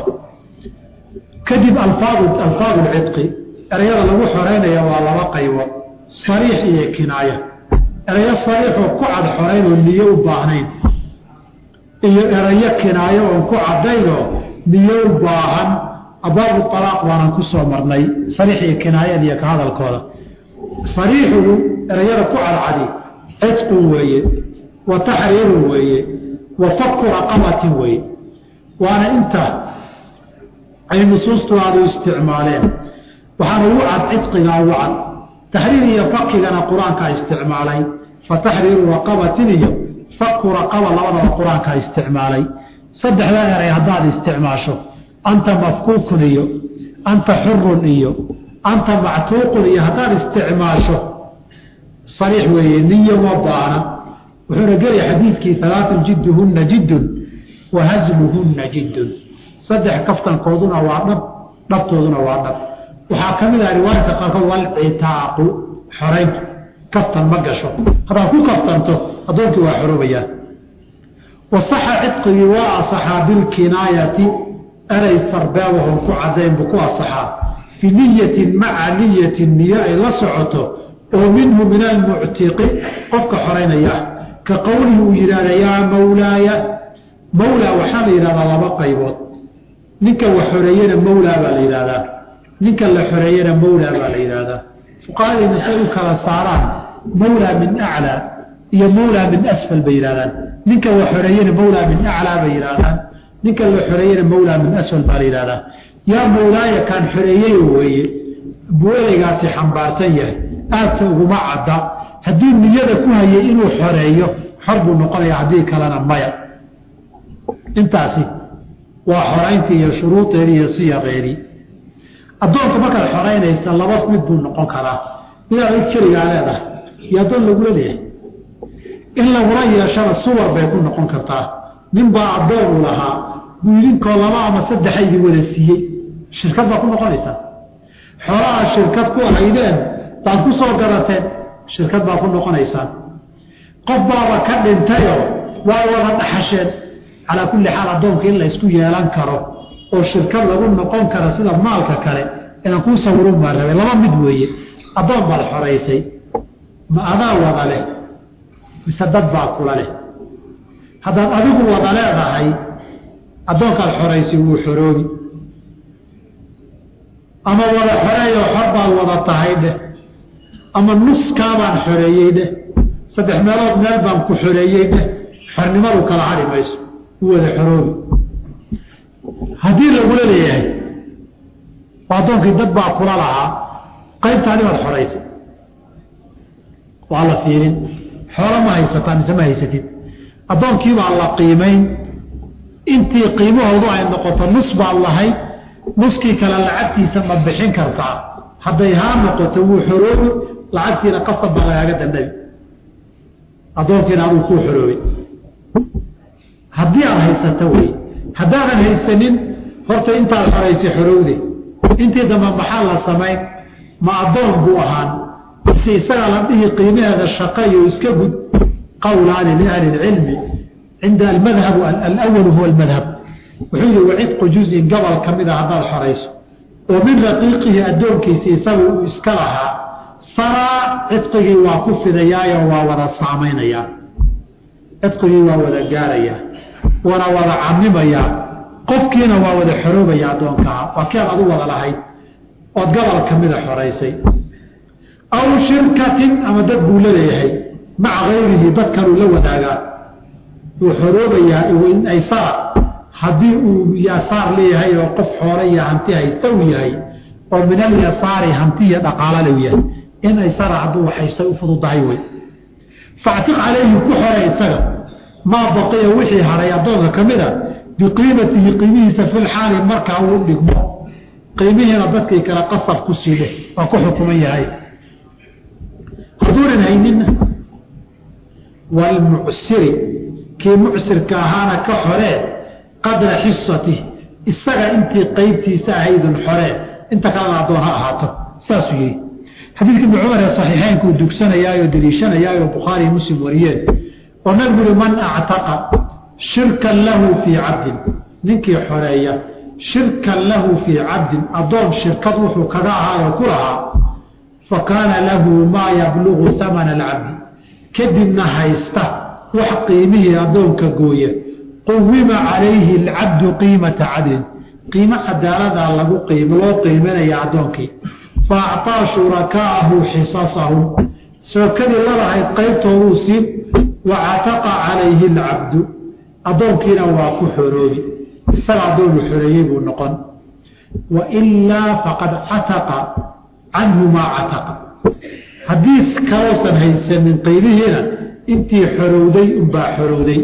kadib alfaadu alfaadu lcidqi ereyada lagu xoreynaya waa laba qaybood sariix iyo kinaaya erayo sariixoo ku cad xorayn oo niyo u baahnayn iyo erayo kinaayo oon ku cadaynoo niyo u baahan abaabu alaaq waanan ku soo marnay sariix iyo kinaayada iyo ka hadalkooda sariixugu erayada ku cadcadi cidqun weeye wa taxriirun weeye wa faku raqabatin weeye waana inta ay nusuustu aadu isticmaaleen waxaana ugu cad cidqigaa ugu cad taxriir iyo fakigana qur-aankaa isticmaalay fa taxriiru raqabatin iyo faku raqaba labadaba qur-aankaa isticmaalay saddexdaa eray haddaad isticmaasho anta mafkuukun iyo anta xurun iyo anta mactuuqun iyo haddaad isticmaasho sariix weeye niyo ma baana wuxuuna gelaya xadiidkii alaatun jidduhunna jiddun wa hasluhunna jiddun saddex kaftankooduna waa dhab dhabtooduna waa dhab waxaa ka mid ah riwaayadka qaarkood walcitaaqu xorayntu kaftan ma gasho haddaad ku kaftanto addoonkii waa xoroobayaan wasaxa cidqigii waa asaxaa bilkinaayati eray sarbeebahon ku cadayn buu ku asaxaa biniyatin maca niyatin niyo ay la socoto oo minhu min almuctiqi qofka xoraynaya ah ka qowlihi uu yidhahda yaa mawlaaya mawlaa waxaa la yidhahdaa laba qaybood ninka wax xoreeyena mawlaa baa la yidhahdaa ninka la xoreeyena mawlaa baa la yidhahdaa fuqahadayna say u kala saaraan mawlaa min aclaa iyo mawlaa min asfal bay yidhahdaan ninka wax xoreeyena mawlaa min aclaa bay yidhahdaan ninka la xoreeyena mawlaa min asfal baa la yidhahdaa yaa mawlaaya kaan xoreeyeyo weeye buu ereygaasi xambaarsan yahay aadse uguma cadda hadduu niyada ku hayay inuu xoreeyo xor buu noqonaya haddii kalena maya intaasi waa xorayntii iyo shuruudeedii iyo siyaqeedii addoonka markaad xoraynaysa laba mid buu noqon karaa midaad id keligaa leedahay iyo addoon lagula leeyahay in lagula yeeshana suwar bay ku noqon kartaa ninbaa addoon u lahaa buu idinkoo laba ama saddexa idin wada siiyey shirkad baad ku noqonaysaa xoolaha shirkad ku ahaydeen baad ku soo gadateen shirkad baad ku noqonaysaan qof baaba ka dhintayoo waa wada dhaxasheen calaa kulli xaal addoonka in la ysku yeelan karo oo shirkad lagu noqon kara sida maalka kale inaan kuu sawirun baa rabay laba mid weeye addoon baad xoraysay ma adaa wada leh mise dad baa kula leh haddaad adigu wada leedahay addoonkaad xoraysay wuu xoroobi ama wada xoreeyo xor baad wada tahay dheh ama nuskaabaan xoreeyey dheh saddex meelood meel baan ku xoreeyey dheh xornimadu kala hadhi mayso u wada xoroobi haddii lagula leeyahay oo addoonkii dad baa kula lahaa qaybtaani baad xoraysay waa la fiirin xoolo ma haysataa mise ma haysatid addoonkii baa la qiimayn intii qiimahoodu ay noqoto nus baad lahayd nuskii kale lacagtiisa ma bixin kartaa hadday haa noqoto wuu xoroobi lacagtiina qasab baa lagaaga dandhabi addoonkiina aduu kuu xoroobay haddii aad haysato wey haddaadan haysanin horta intaad xoraysay xorowde intii dambe maxaa la samayn ma addoon buu ahaan mise isagaa la dhihi qiimaheeda shaqayo iska gud qowlaani liahli lcilmi cinda almadhabu alawalu huwa almadhab wuxuu yihi wacidqu juzin gobol ka mid a haddaad xorayso oo min raqiiqihi addoonkiisi isagu uu iska lahaa saraa cidqigii waa ku fidayaayo waa wada saamaynayaa cidqigii waa wada gaarayaa wana wada camimayaa qofkiina waa wada xoroobaya addoonkaha waa keed adu wada lahayd ood gobol ka mida xoraysay aw shirkatin ama dad buu laleeyahay maca kayrihi dad kaluu la wadaagaa wuu xoroobayaa aysara haddii uu yasaar leeyahay oo qof xoole iyo hanti haysta uu yahay oo min alyasaari hanti iyo dhaqaalale u yahay in aysara hadduu haystay u fududahay wey factiq calayhi ku xore isaga maa baqiya wixii hadhay addoonka ka mid a biqiimatihi qiimihiisa filxaali markaa uu dhigmo qiimihiina dadkii kale qasab ku siile waa ku xukuman yahay hadduunan hayninna walmucsiri kii mucsirka ahaana ka xoree qadra xisatih isaga intii qeybtiisa ahaydun xoree inta kalena addoon ha ahaato saasuu yihi xadiidka ibni cumar ee saxiixeynkuu dugsanayaayo deliishanayaayo bukhaariy muslim wariyeen oo nabigu uhi man actaqa shirkan lahu fii cabdin ninkii xoreeya shirkan lahu fii cabdin addoon shirkad wuxuu kaga ahaayoo ku lahaa fa kaana lahu maa yablugu amana alcabdi kadibna haysta wax qiimihii addoonka gooya quwima calayhi alcabdu qiimata cadlin qiimo cadaaladaa lagu loo qiiminaya addoonkii fa acطaa shurakaahu xisasahum shookadii lalahayd qaybtooduu siin wa cataqa calayhi alcabdu addoonkiina waa ku xoroobi isaga addoonu xoreeyey buu noqon wa ilaa faqad cataqa canhu maa cataqa haddii kaloosan haysanin qiimihiina intii xorowday unbaa xorowday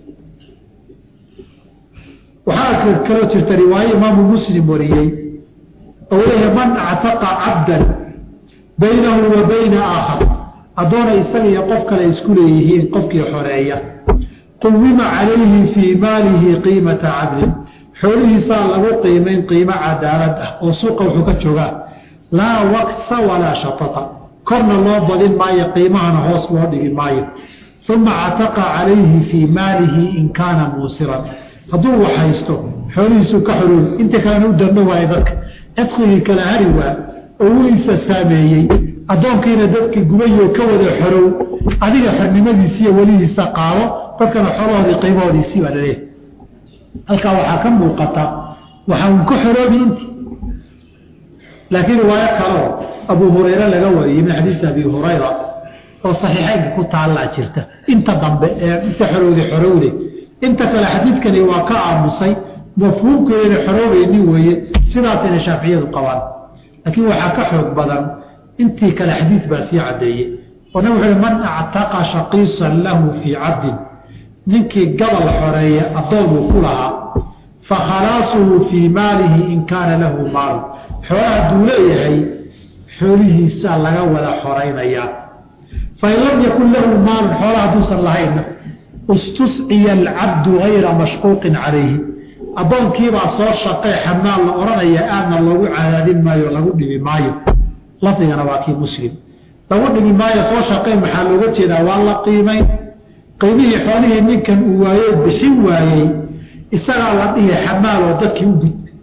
waxaa kaloo jirta riwaaye imaamu muslim wariyey oo leeyahay man actaqa cabdan baynahu wa bayna aakhar addoona isaga iyo qof kale isku leeyihiin qofkii xoreeya quwima calayhi fii maalihi qiimata cadlin xoolihiisaa lagu qiimayn qiimo cadaalad ah oo suuqa wuxuu ka joogaa laa waksa walaa shatata korna loo badin maayo qiimahana hoos loo dhigi maayo uma cataqa calayhi fii maalihi in kaana muusiran hadduu wax haysto xoolihiisuu ka xoroobi inta kalena u danno waayo dadka cidqigii kala hari waa oo uu isa saameeyey addoonkiina dadkii gubayoo ka wada xorow adiga xornimadiisiiyo welihiisa qaado dadkana xoolahoodii qiimahoodiisii baa laleeyahay halkaa waxaa ka muuqata waxa uu ka xoroobi intii laakiin riwaayo kaleo abuu hurayre laga wariyey min xadiisi abi hurayra oo saxiixeynka ku taallaa jirta inta dambe ee inta xorowde xorowde inta kale xadiidkani waa ka aamusay mafhuumkeedana xoroobaynin weeye sidaasayna shaaficiyadu qabaan laakiin waxaa ka xoog badan intii kale xadiid baa sii caddeeyey oo nabig wuxu uhi man actaqa shaqiisan lahu fii cabdin ninkii gabal xoreeye addoonuu ku lahaa fa khalaasuhu fii maalihi in kaana lahu maalu xoolaha hadduu leeyahay xoolihiisaa laga wada xoraynayaa fain lam yakun lahu maalun xoolaha hadduusan lahaynna istusciya alcabdu gayra mashquuqin calayhi addoonkiibaa soo shaqee xamaal la odhanaya aadna loogu cadaadin maayo lagu dhibi maayo lafdigana waa kii muslim lagu dhibi maayo soo shaqeen maxaa looga jeedaa waa la qiimayn qiimihii xoolihii ninkan uu waaye bixin waayey isagaa la dhihi xamaal oo dadkii u gud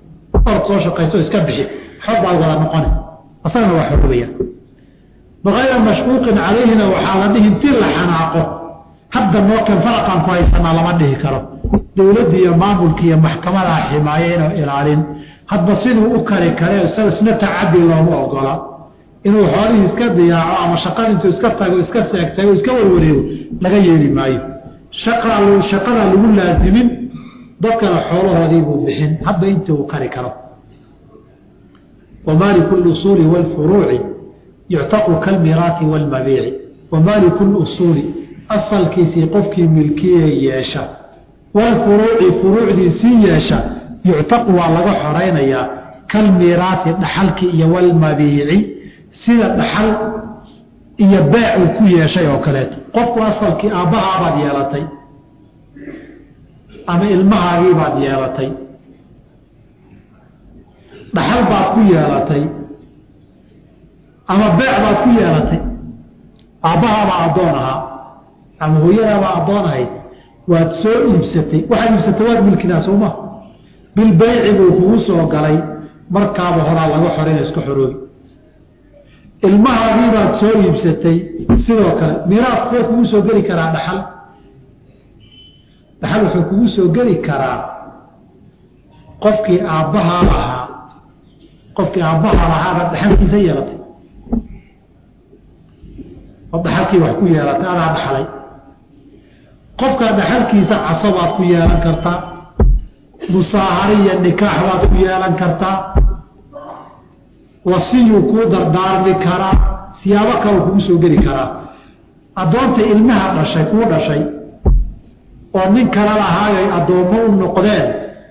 orod soo shaqayso iska bixi xor baad wada noqoni asagana waa xorobaya bikayra mashquuqin calayhina waxaa la dhihi intii la xanaaqo hadda nookan faraqaan ku haysanaa lama dhihi karo dowladda iyo maamulka iyo maxkamadaa ximaaye inuu ilaalin hadba siduu u kari kare isna tacadi looma ogola inuu xoolihii iska diyaaco ama shaqada intuu iska tago iska seegtago iska warwareego laga yeeli maayo shaqadaa lagu laasimin dadkana xoolahoodii buu bixin hadba intii uu kari karo wamaaliku lusuuli wاlfuruuci yuctaqu kalmiraati wاlmabiici wamaaliku lusuuli asalkiisii qofkii milkiye yeesha wاlfuruuci furuucdiisii yeesha yuctaqu waa laga xoraynayaa kalmiraati dhaxalki iyo wاlmabiici sida dhaxal iyo beec uu ku yeeshay oo kaleeto qofku asalkii aabbahaabaad yeelatay ama ilmahaagiibaad yeelatay dhaxal baad ku yeelatay ama beec baad ku yeelatay aabbahaabaa addoon ahaa ama hooyadaabaa addoon ahayd waad soo iibsatay waxaad iibsatay waad milkidaa sooma bilbeyci buu kugu soo galay markaaba horaa laga xorayna iska xoroobi ilmahaagiibaad soo iibsatay sidoo kale miraas see kugu soo geli karaa dhaxal dhaxal wuxuu kugu soo geli karaa qofkii aabbahaa ahaa qofkii aabbahaa lahaaba dhaxalkiisa yeelatay oo dhaxalkii wax ku yeelatay adaa dhaxlay qofkaa dhaxalkiisa casabaad ku yeelan kartaa musaahari iyo nikaax baad ku yeelan kartaa wasiyuu kuu dardaarmi karaa siyaabo kale kugu soo geli karaa addoonta ilmaha dhashay kuu dhashay oo nin kale lahaayay addoommo u noqdeen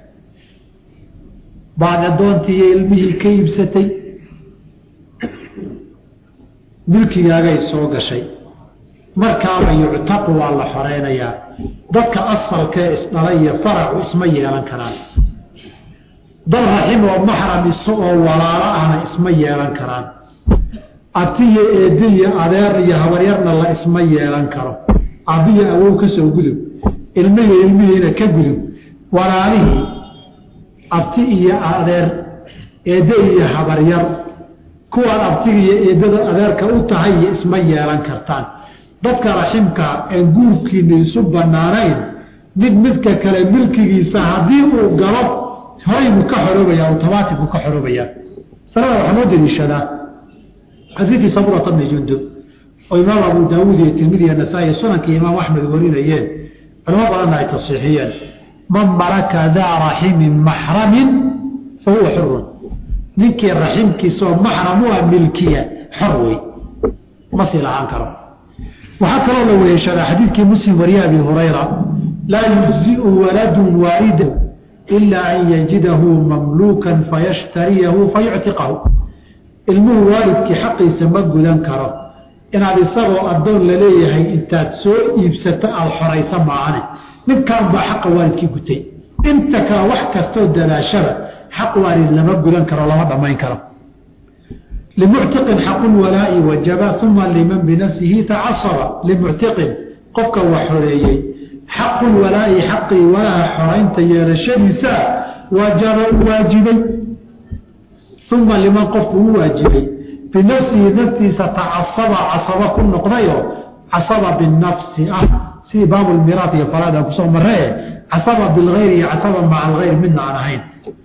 baad addoontii iyo ilmihii ka iibsatay milkigaagay soo gashay markaaba yuctaqu waa la xoreynayaa dadka asalkee isdhala iyo faracu isma yeelan karaan dad raxim oo maxram iso oo walaalo ahna isma yeelan karaan abtiyo eeddi iyo adeer iyo habaryarna la isma yeelan karo abbiyo awow ka soo gudub ilmihiyo ilmihiina ka gudub walaalihii abti iyo adeer eedde iyo habaryar kuwaan abtiga iyo eeddada adeerka u tahay iyo isma yeelan kartaan dadka raximka aan guurkiina isu bannaanayn mid midka kale milkigiisa haddii uu galo horay buu ka xoroobaya automatic buu ka xoroobayaa masalada waxaa noo daliishadaa xadiidkii sabrata bni jundub oo imaam abu daawuud iyo tirmidi iyo nasaa-i sunankii imaam axmed warinayeen culamo badanna ay tasiixiyeen man malaka daa raximin maxramin fa huwa xurun ninkii raximkiisaoo maxram u ah milkiya xor wey ma sii lahaan karo waxaa kaloo la weheshadaa xadiidkii muslim wariye abi hurayra laa yujziu waladun waalida ilaa an yajidahu mamluukan fayashtariyahu fayuctiqahu ilmuhu waalidkii xaqiisa ma gudan karo inaad isagoo addoon laleeyahay intaad soo iibsato aada xoraysa maahane ninkan baa xaqa waalidkii gutay inta kale wax kastoo dadaashada xaq waalid lama gudan karo lama dhammayn karo limuctiqin xaqu walaa'i wajaba uma liman binafsihi tacasaba limuctiqin qofka wax xoreeyey xaqu walaa'i xaqii walaha xoraynta yeelashadiisa wajaba u waajibay uma liman qofku u waajibay binafsihi naftiisa tacasaba casaba ku noqdayo casaba binafsi ah sidii baabulmiraat iyo faraadaan kusoo maree casaba bilgayri iyo casaba maca algayr midna aan ahayn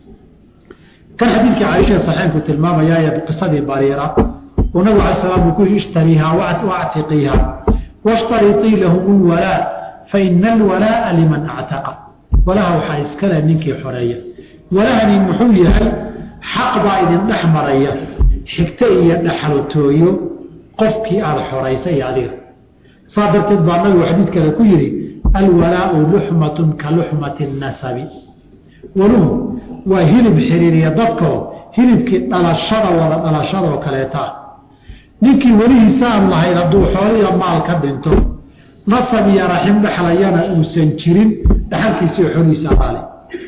kan xadiidkii caaisha saxeenku tilmaamayaa qisadii bariira uu nabig ala slam uu ku yihi ishtariihaa wactiqiiha washtariطii lahum lwalaa faina alwalaaa liman actaqa walaha waxaa iskale ninkii xoreeya walahani muxuu yahay xaq baa idin dhex maraya xigto iyo dhexaltooyo qofkii aada xoraysay iyo adiga saa darteed baa nabigu xadiid kale ku yihi alwalaau luxmatun ka luxmati nasabi waluhu waa hilib xiriiriya dadkoo hilibkii dhalashada wada dhalashadaoo kaleeta ah ninkii welihiisa aan lahayd hadduu xooliya maal ka dhinto nasab iyo raxim dhexlayana uusan jirin dhexalkiisiio xoolihiisa qaali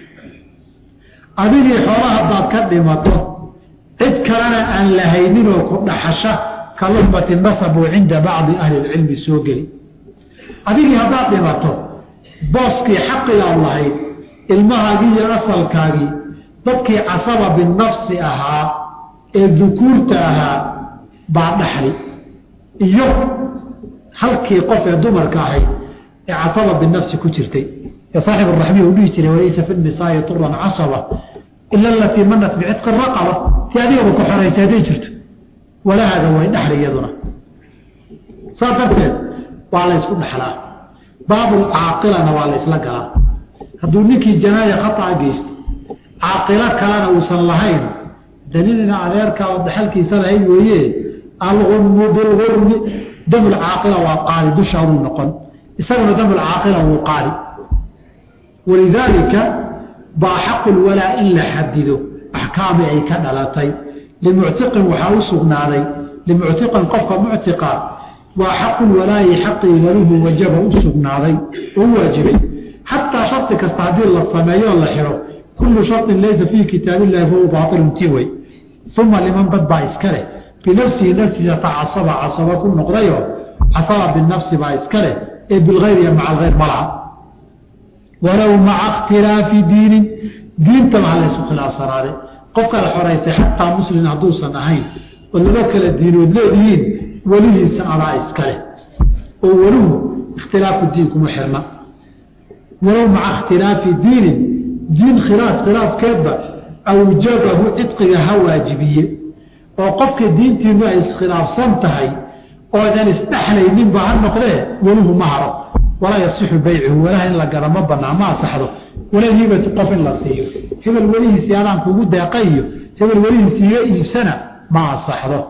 adigii xoola haddaad ka dhimato cid kalena aan lahayninoo ku dhaxasha ka luxmati nasab oo cinda bacdi ahli lcilmi soo geli adigii haddaad dhimato booskii xaqigaad lahayd ilmahaagii iyo asalkaagii dadkii casaba binafsi ahaa ee dukuurta ahaa baa dhaxli iyo halkii qof ee dumarka ahayd ee casaba binafsi ku jirtay ee saaxib araxmiya uu dhihi jiray walaysa fi nisaai turan casaba ila alatii manat bicitqi raqaba tii adigaba ku xoraysay hadday jirto walahaada way dhaxli iyaduna saas darteed waa la ysku dhaxlaa baabulcaaqilana waa la ysla galaa hadduu ninkii janaaya khataa geysto caaqilo kalena uusan lahayn danidina adeerka oo dhaxalkiisa lahayd weeye algunmu bilgurmi damulcaaqila waa qaali dushaaduu noqon isaguna damulcaaqila wuu qaali walidaalika baa xaqu lwalaa in la xadido axkaami ay ka dhalatay limuctiqin waxaa u sugnaaday limuctiqin qofka muctiqa waa xaqu lwalaayi xaqii waluhu wajaba u sugnaaday oo u waajibay xataa shardi kasta haddii la sameeyo la xiro kullu shardin laysa fii kitaab illahi fahuwa baailun ti wey uma liman bad baa iska leh binafsihi nafsiisa tacasaba casaba ku noqdayo casaba binafsi baa iska leh ee bilgayr iyo maca algayr malaha walow maca ikhtilaafi diinin diintaba ha laysu khilaafsanaade qofkaad xoraysay xataa muslim hadduusan ahayn oo laba kala diinood leedihiin welihiisa adaa iska leh oo weluhu ikhtilaafu diin kuma xirna walow maca ikhtilaafi diinin diin khilaaf khilaafkeedba awjabahu cidqiga ha waajibiye oo qofka diintiinu ay iskhilaafsan tahay oodan isdhexlayninba ha noqdee weluhu ma haro walaa yasixu baycuhu walaha in la gala ma banaa ma asaxdo wala hibatu qof in la siiyo hebel welihiisii adaan kugu deeqa iyo hebel welihiisi iga iibsana ma asaxdo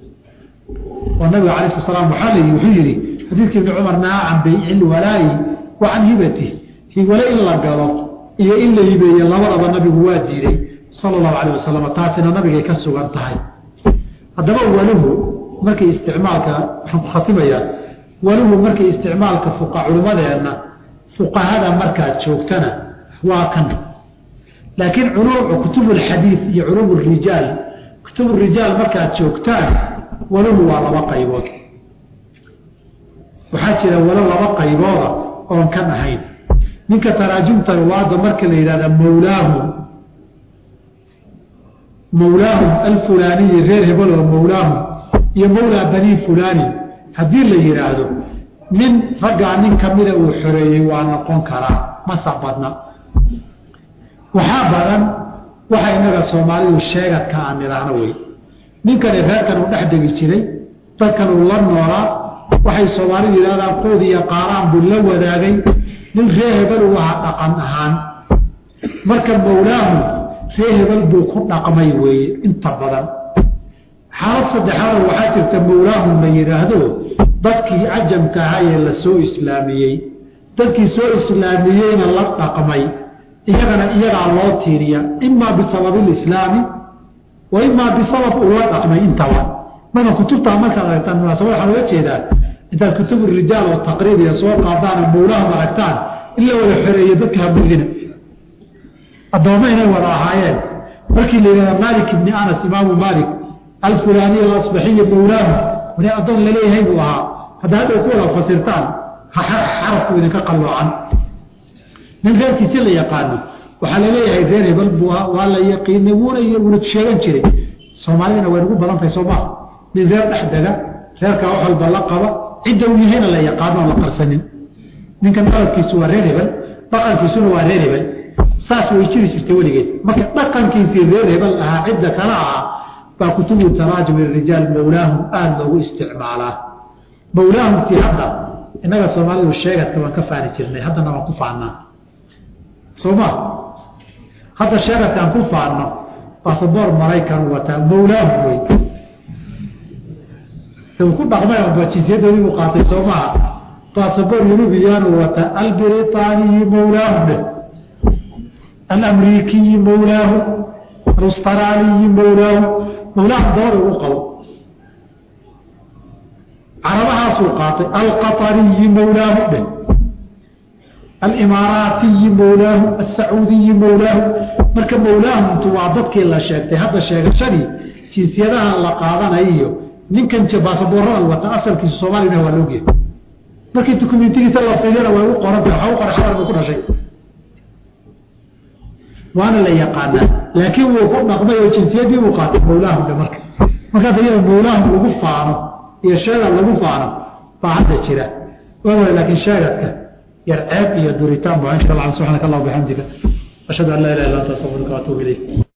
oo nabiga cala sla slam waxaa layihi wuxuu yidhi xadiidka ibni cumar nahaa can bayci lwalaayi wa can hibati wale in la galo iyo in la hibeeye labadaba nabigu waa diiday sala allahu calayh wasalam taasina nabigay ka sugan tahay haddaba waluhu markay isticmaalka waxaan ku khatimayaa waluhu markay isticmaalka fuqa culimmadeenna fuqahada markaad joogtana waa kan laakiin kutub alxadiid iyo culuum rijaal kutub rijaal markaad joogtaan waluhu waa laba qaybood waxaa jira walo laba qaybooda oon kan ahayn ninka taraajumta ruwaada marka la yidhahda mawlaahum mawlaahum alfulaaniyi reer hebel oo mawlaahum iyo mawlaa banii fulani haddii la yidhaahdo nin raggaa nin kamida uu xoreeyey waa noqon karaa masa badna waxaa badan waxa inaga soomaalidu sheegadka aan nidhaahno wey ninkani reerkan uu dhex degi jiray dadkan uu la noolaa waxay soomaalidu yidhahdaan quud iyo qaaraan buu la wadaagay nin reer hebel uu ahaa dhaqan ahaan marka mawlaahu reer hebel buu ku dhaqmay weeye inta badan xaalad saddexaada waxaa jirta mawlaahum la yidhaahdo dadkii cajamka ahaa ee la soo islaamiyey dadkii soo islaamiyeyna la dhaqmay iyagana iyagaa loo tiiriya imaa bisababi lislaami wa imaa bisabab uu la dhaqmay intaba marka kutubtaa markaad aragtaan munaasabad waxaan uga jeedaa intaad kutubu rijaal oo taqriibiya soo qaadaana mawlaahum aragtaan in la wada xoreeye dadka habudina addoommo inay wada ahaayeen markii la yidhahda maalik ibni anas imaamu maalik alfulaaniy alasbaxiyi mawlaahu wani addoon laleeyahay buu ahaa hadda hadhow ku wada fasirtaan xarafku idinka qalloocan nin reerkiisi la yaqaano waxaa laleeyahay reer hebel buu ahaa waa la yaqiinay wuuna wuna sheegan jiray soomaalidana way nagu badan tahay soo maha nin reer dhex dega reerkaa wax walba la qaba cidda uu yahayna la yaqaano oon la qarsanin ninkan dhaladkiisu waa reer hebel dhaqankiisuna waa reer hebel saas way jiri jirtay weligeed marka dhaqankiisii reer hebel ahaa cidda kala ahaa baa kutubu taraajum irijaal mawlaahum aada loogu isticmaalaa mawlaahumtii hadda innaga soomaalidu sheegadka waan ka faani jirnay haddana waan ku faannaa soo ma hadda sheegadka aan ku faanno basaboor maraykan wataa mawlaahum wey ku dhaqmay ba jinsiyadoodii buu qaatay soo maha basaboor yurubiyaanu wataa albiritaaniyi mawlaahum dheh alamriikiyi mawlaahu alustaraaliyi mawlaahu mawlaahu dabada ugu qabo carabahaasuu qaatay alqatariyi mawlaahu dheh alimaaraatiyi mawlaahu asacuudiyi mawlaahu marka mawlaahumtu waa dadkii la sheegtay hadda sheegashadii jinsiyadaha la qaadanayo ninkan baasaboorada wata asalkiisu soomaalina waa loogeey markii dukumentigiisa la fiiriyana way u qoranta waxa u qoray xabar bay ku dhashay waana la yaqaanaa laakiin wuu ku dhaqmay oo jinsiyadii buu qaatay mawlaahum dhe marka markaas iyada mawlaahum lagu faano iyo sheegad lagu faano baa hadda jira waa laakiin sheegadka yar ceeb iyo duritaan baa insha allah subxaanaka allah bixamdika ashhadu an laa ilaha illa anta astaghfiruka wa atuubu ilayk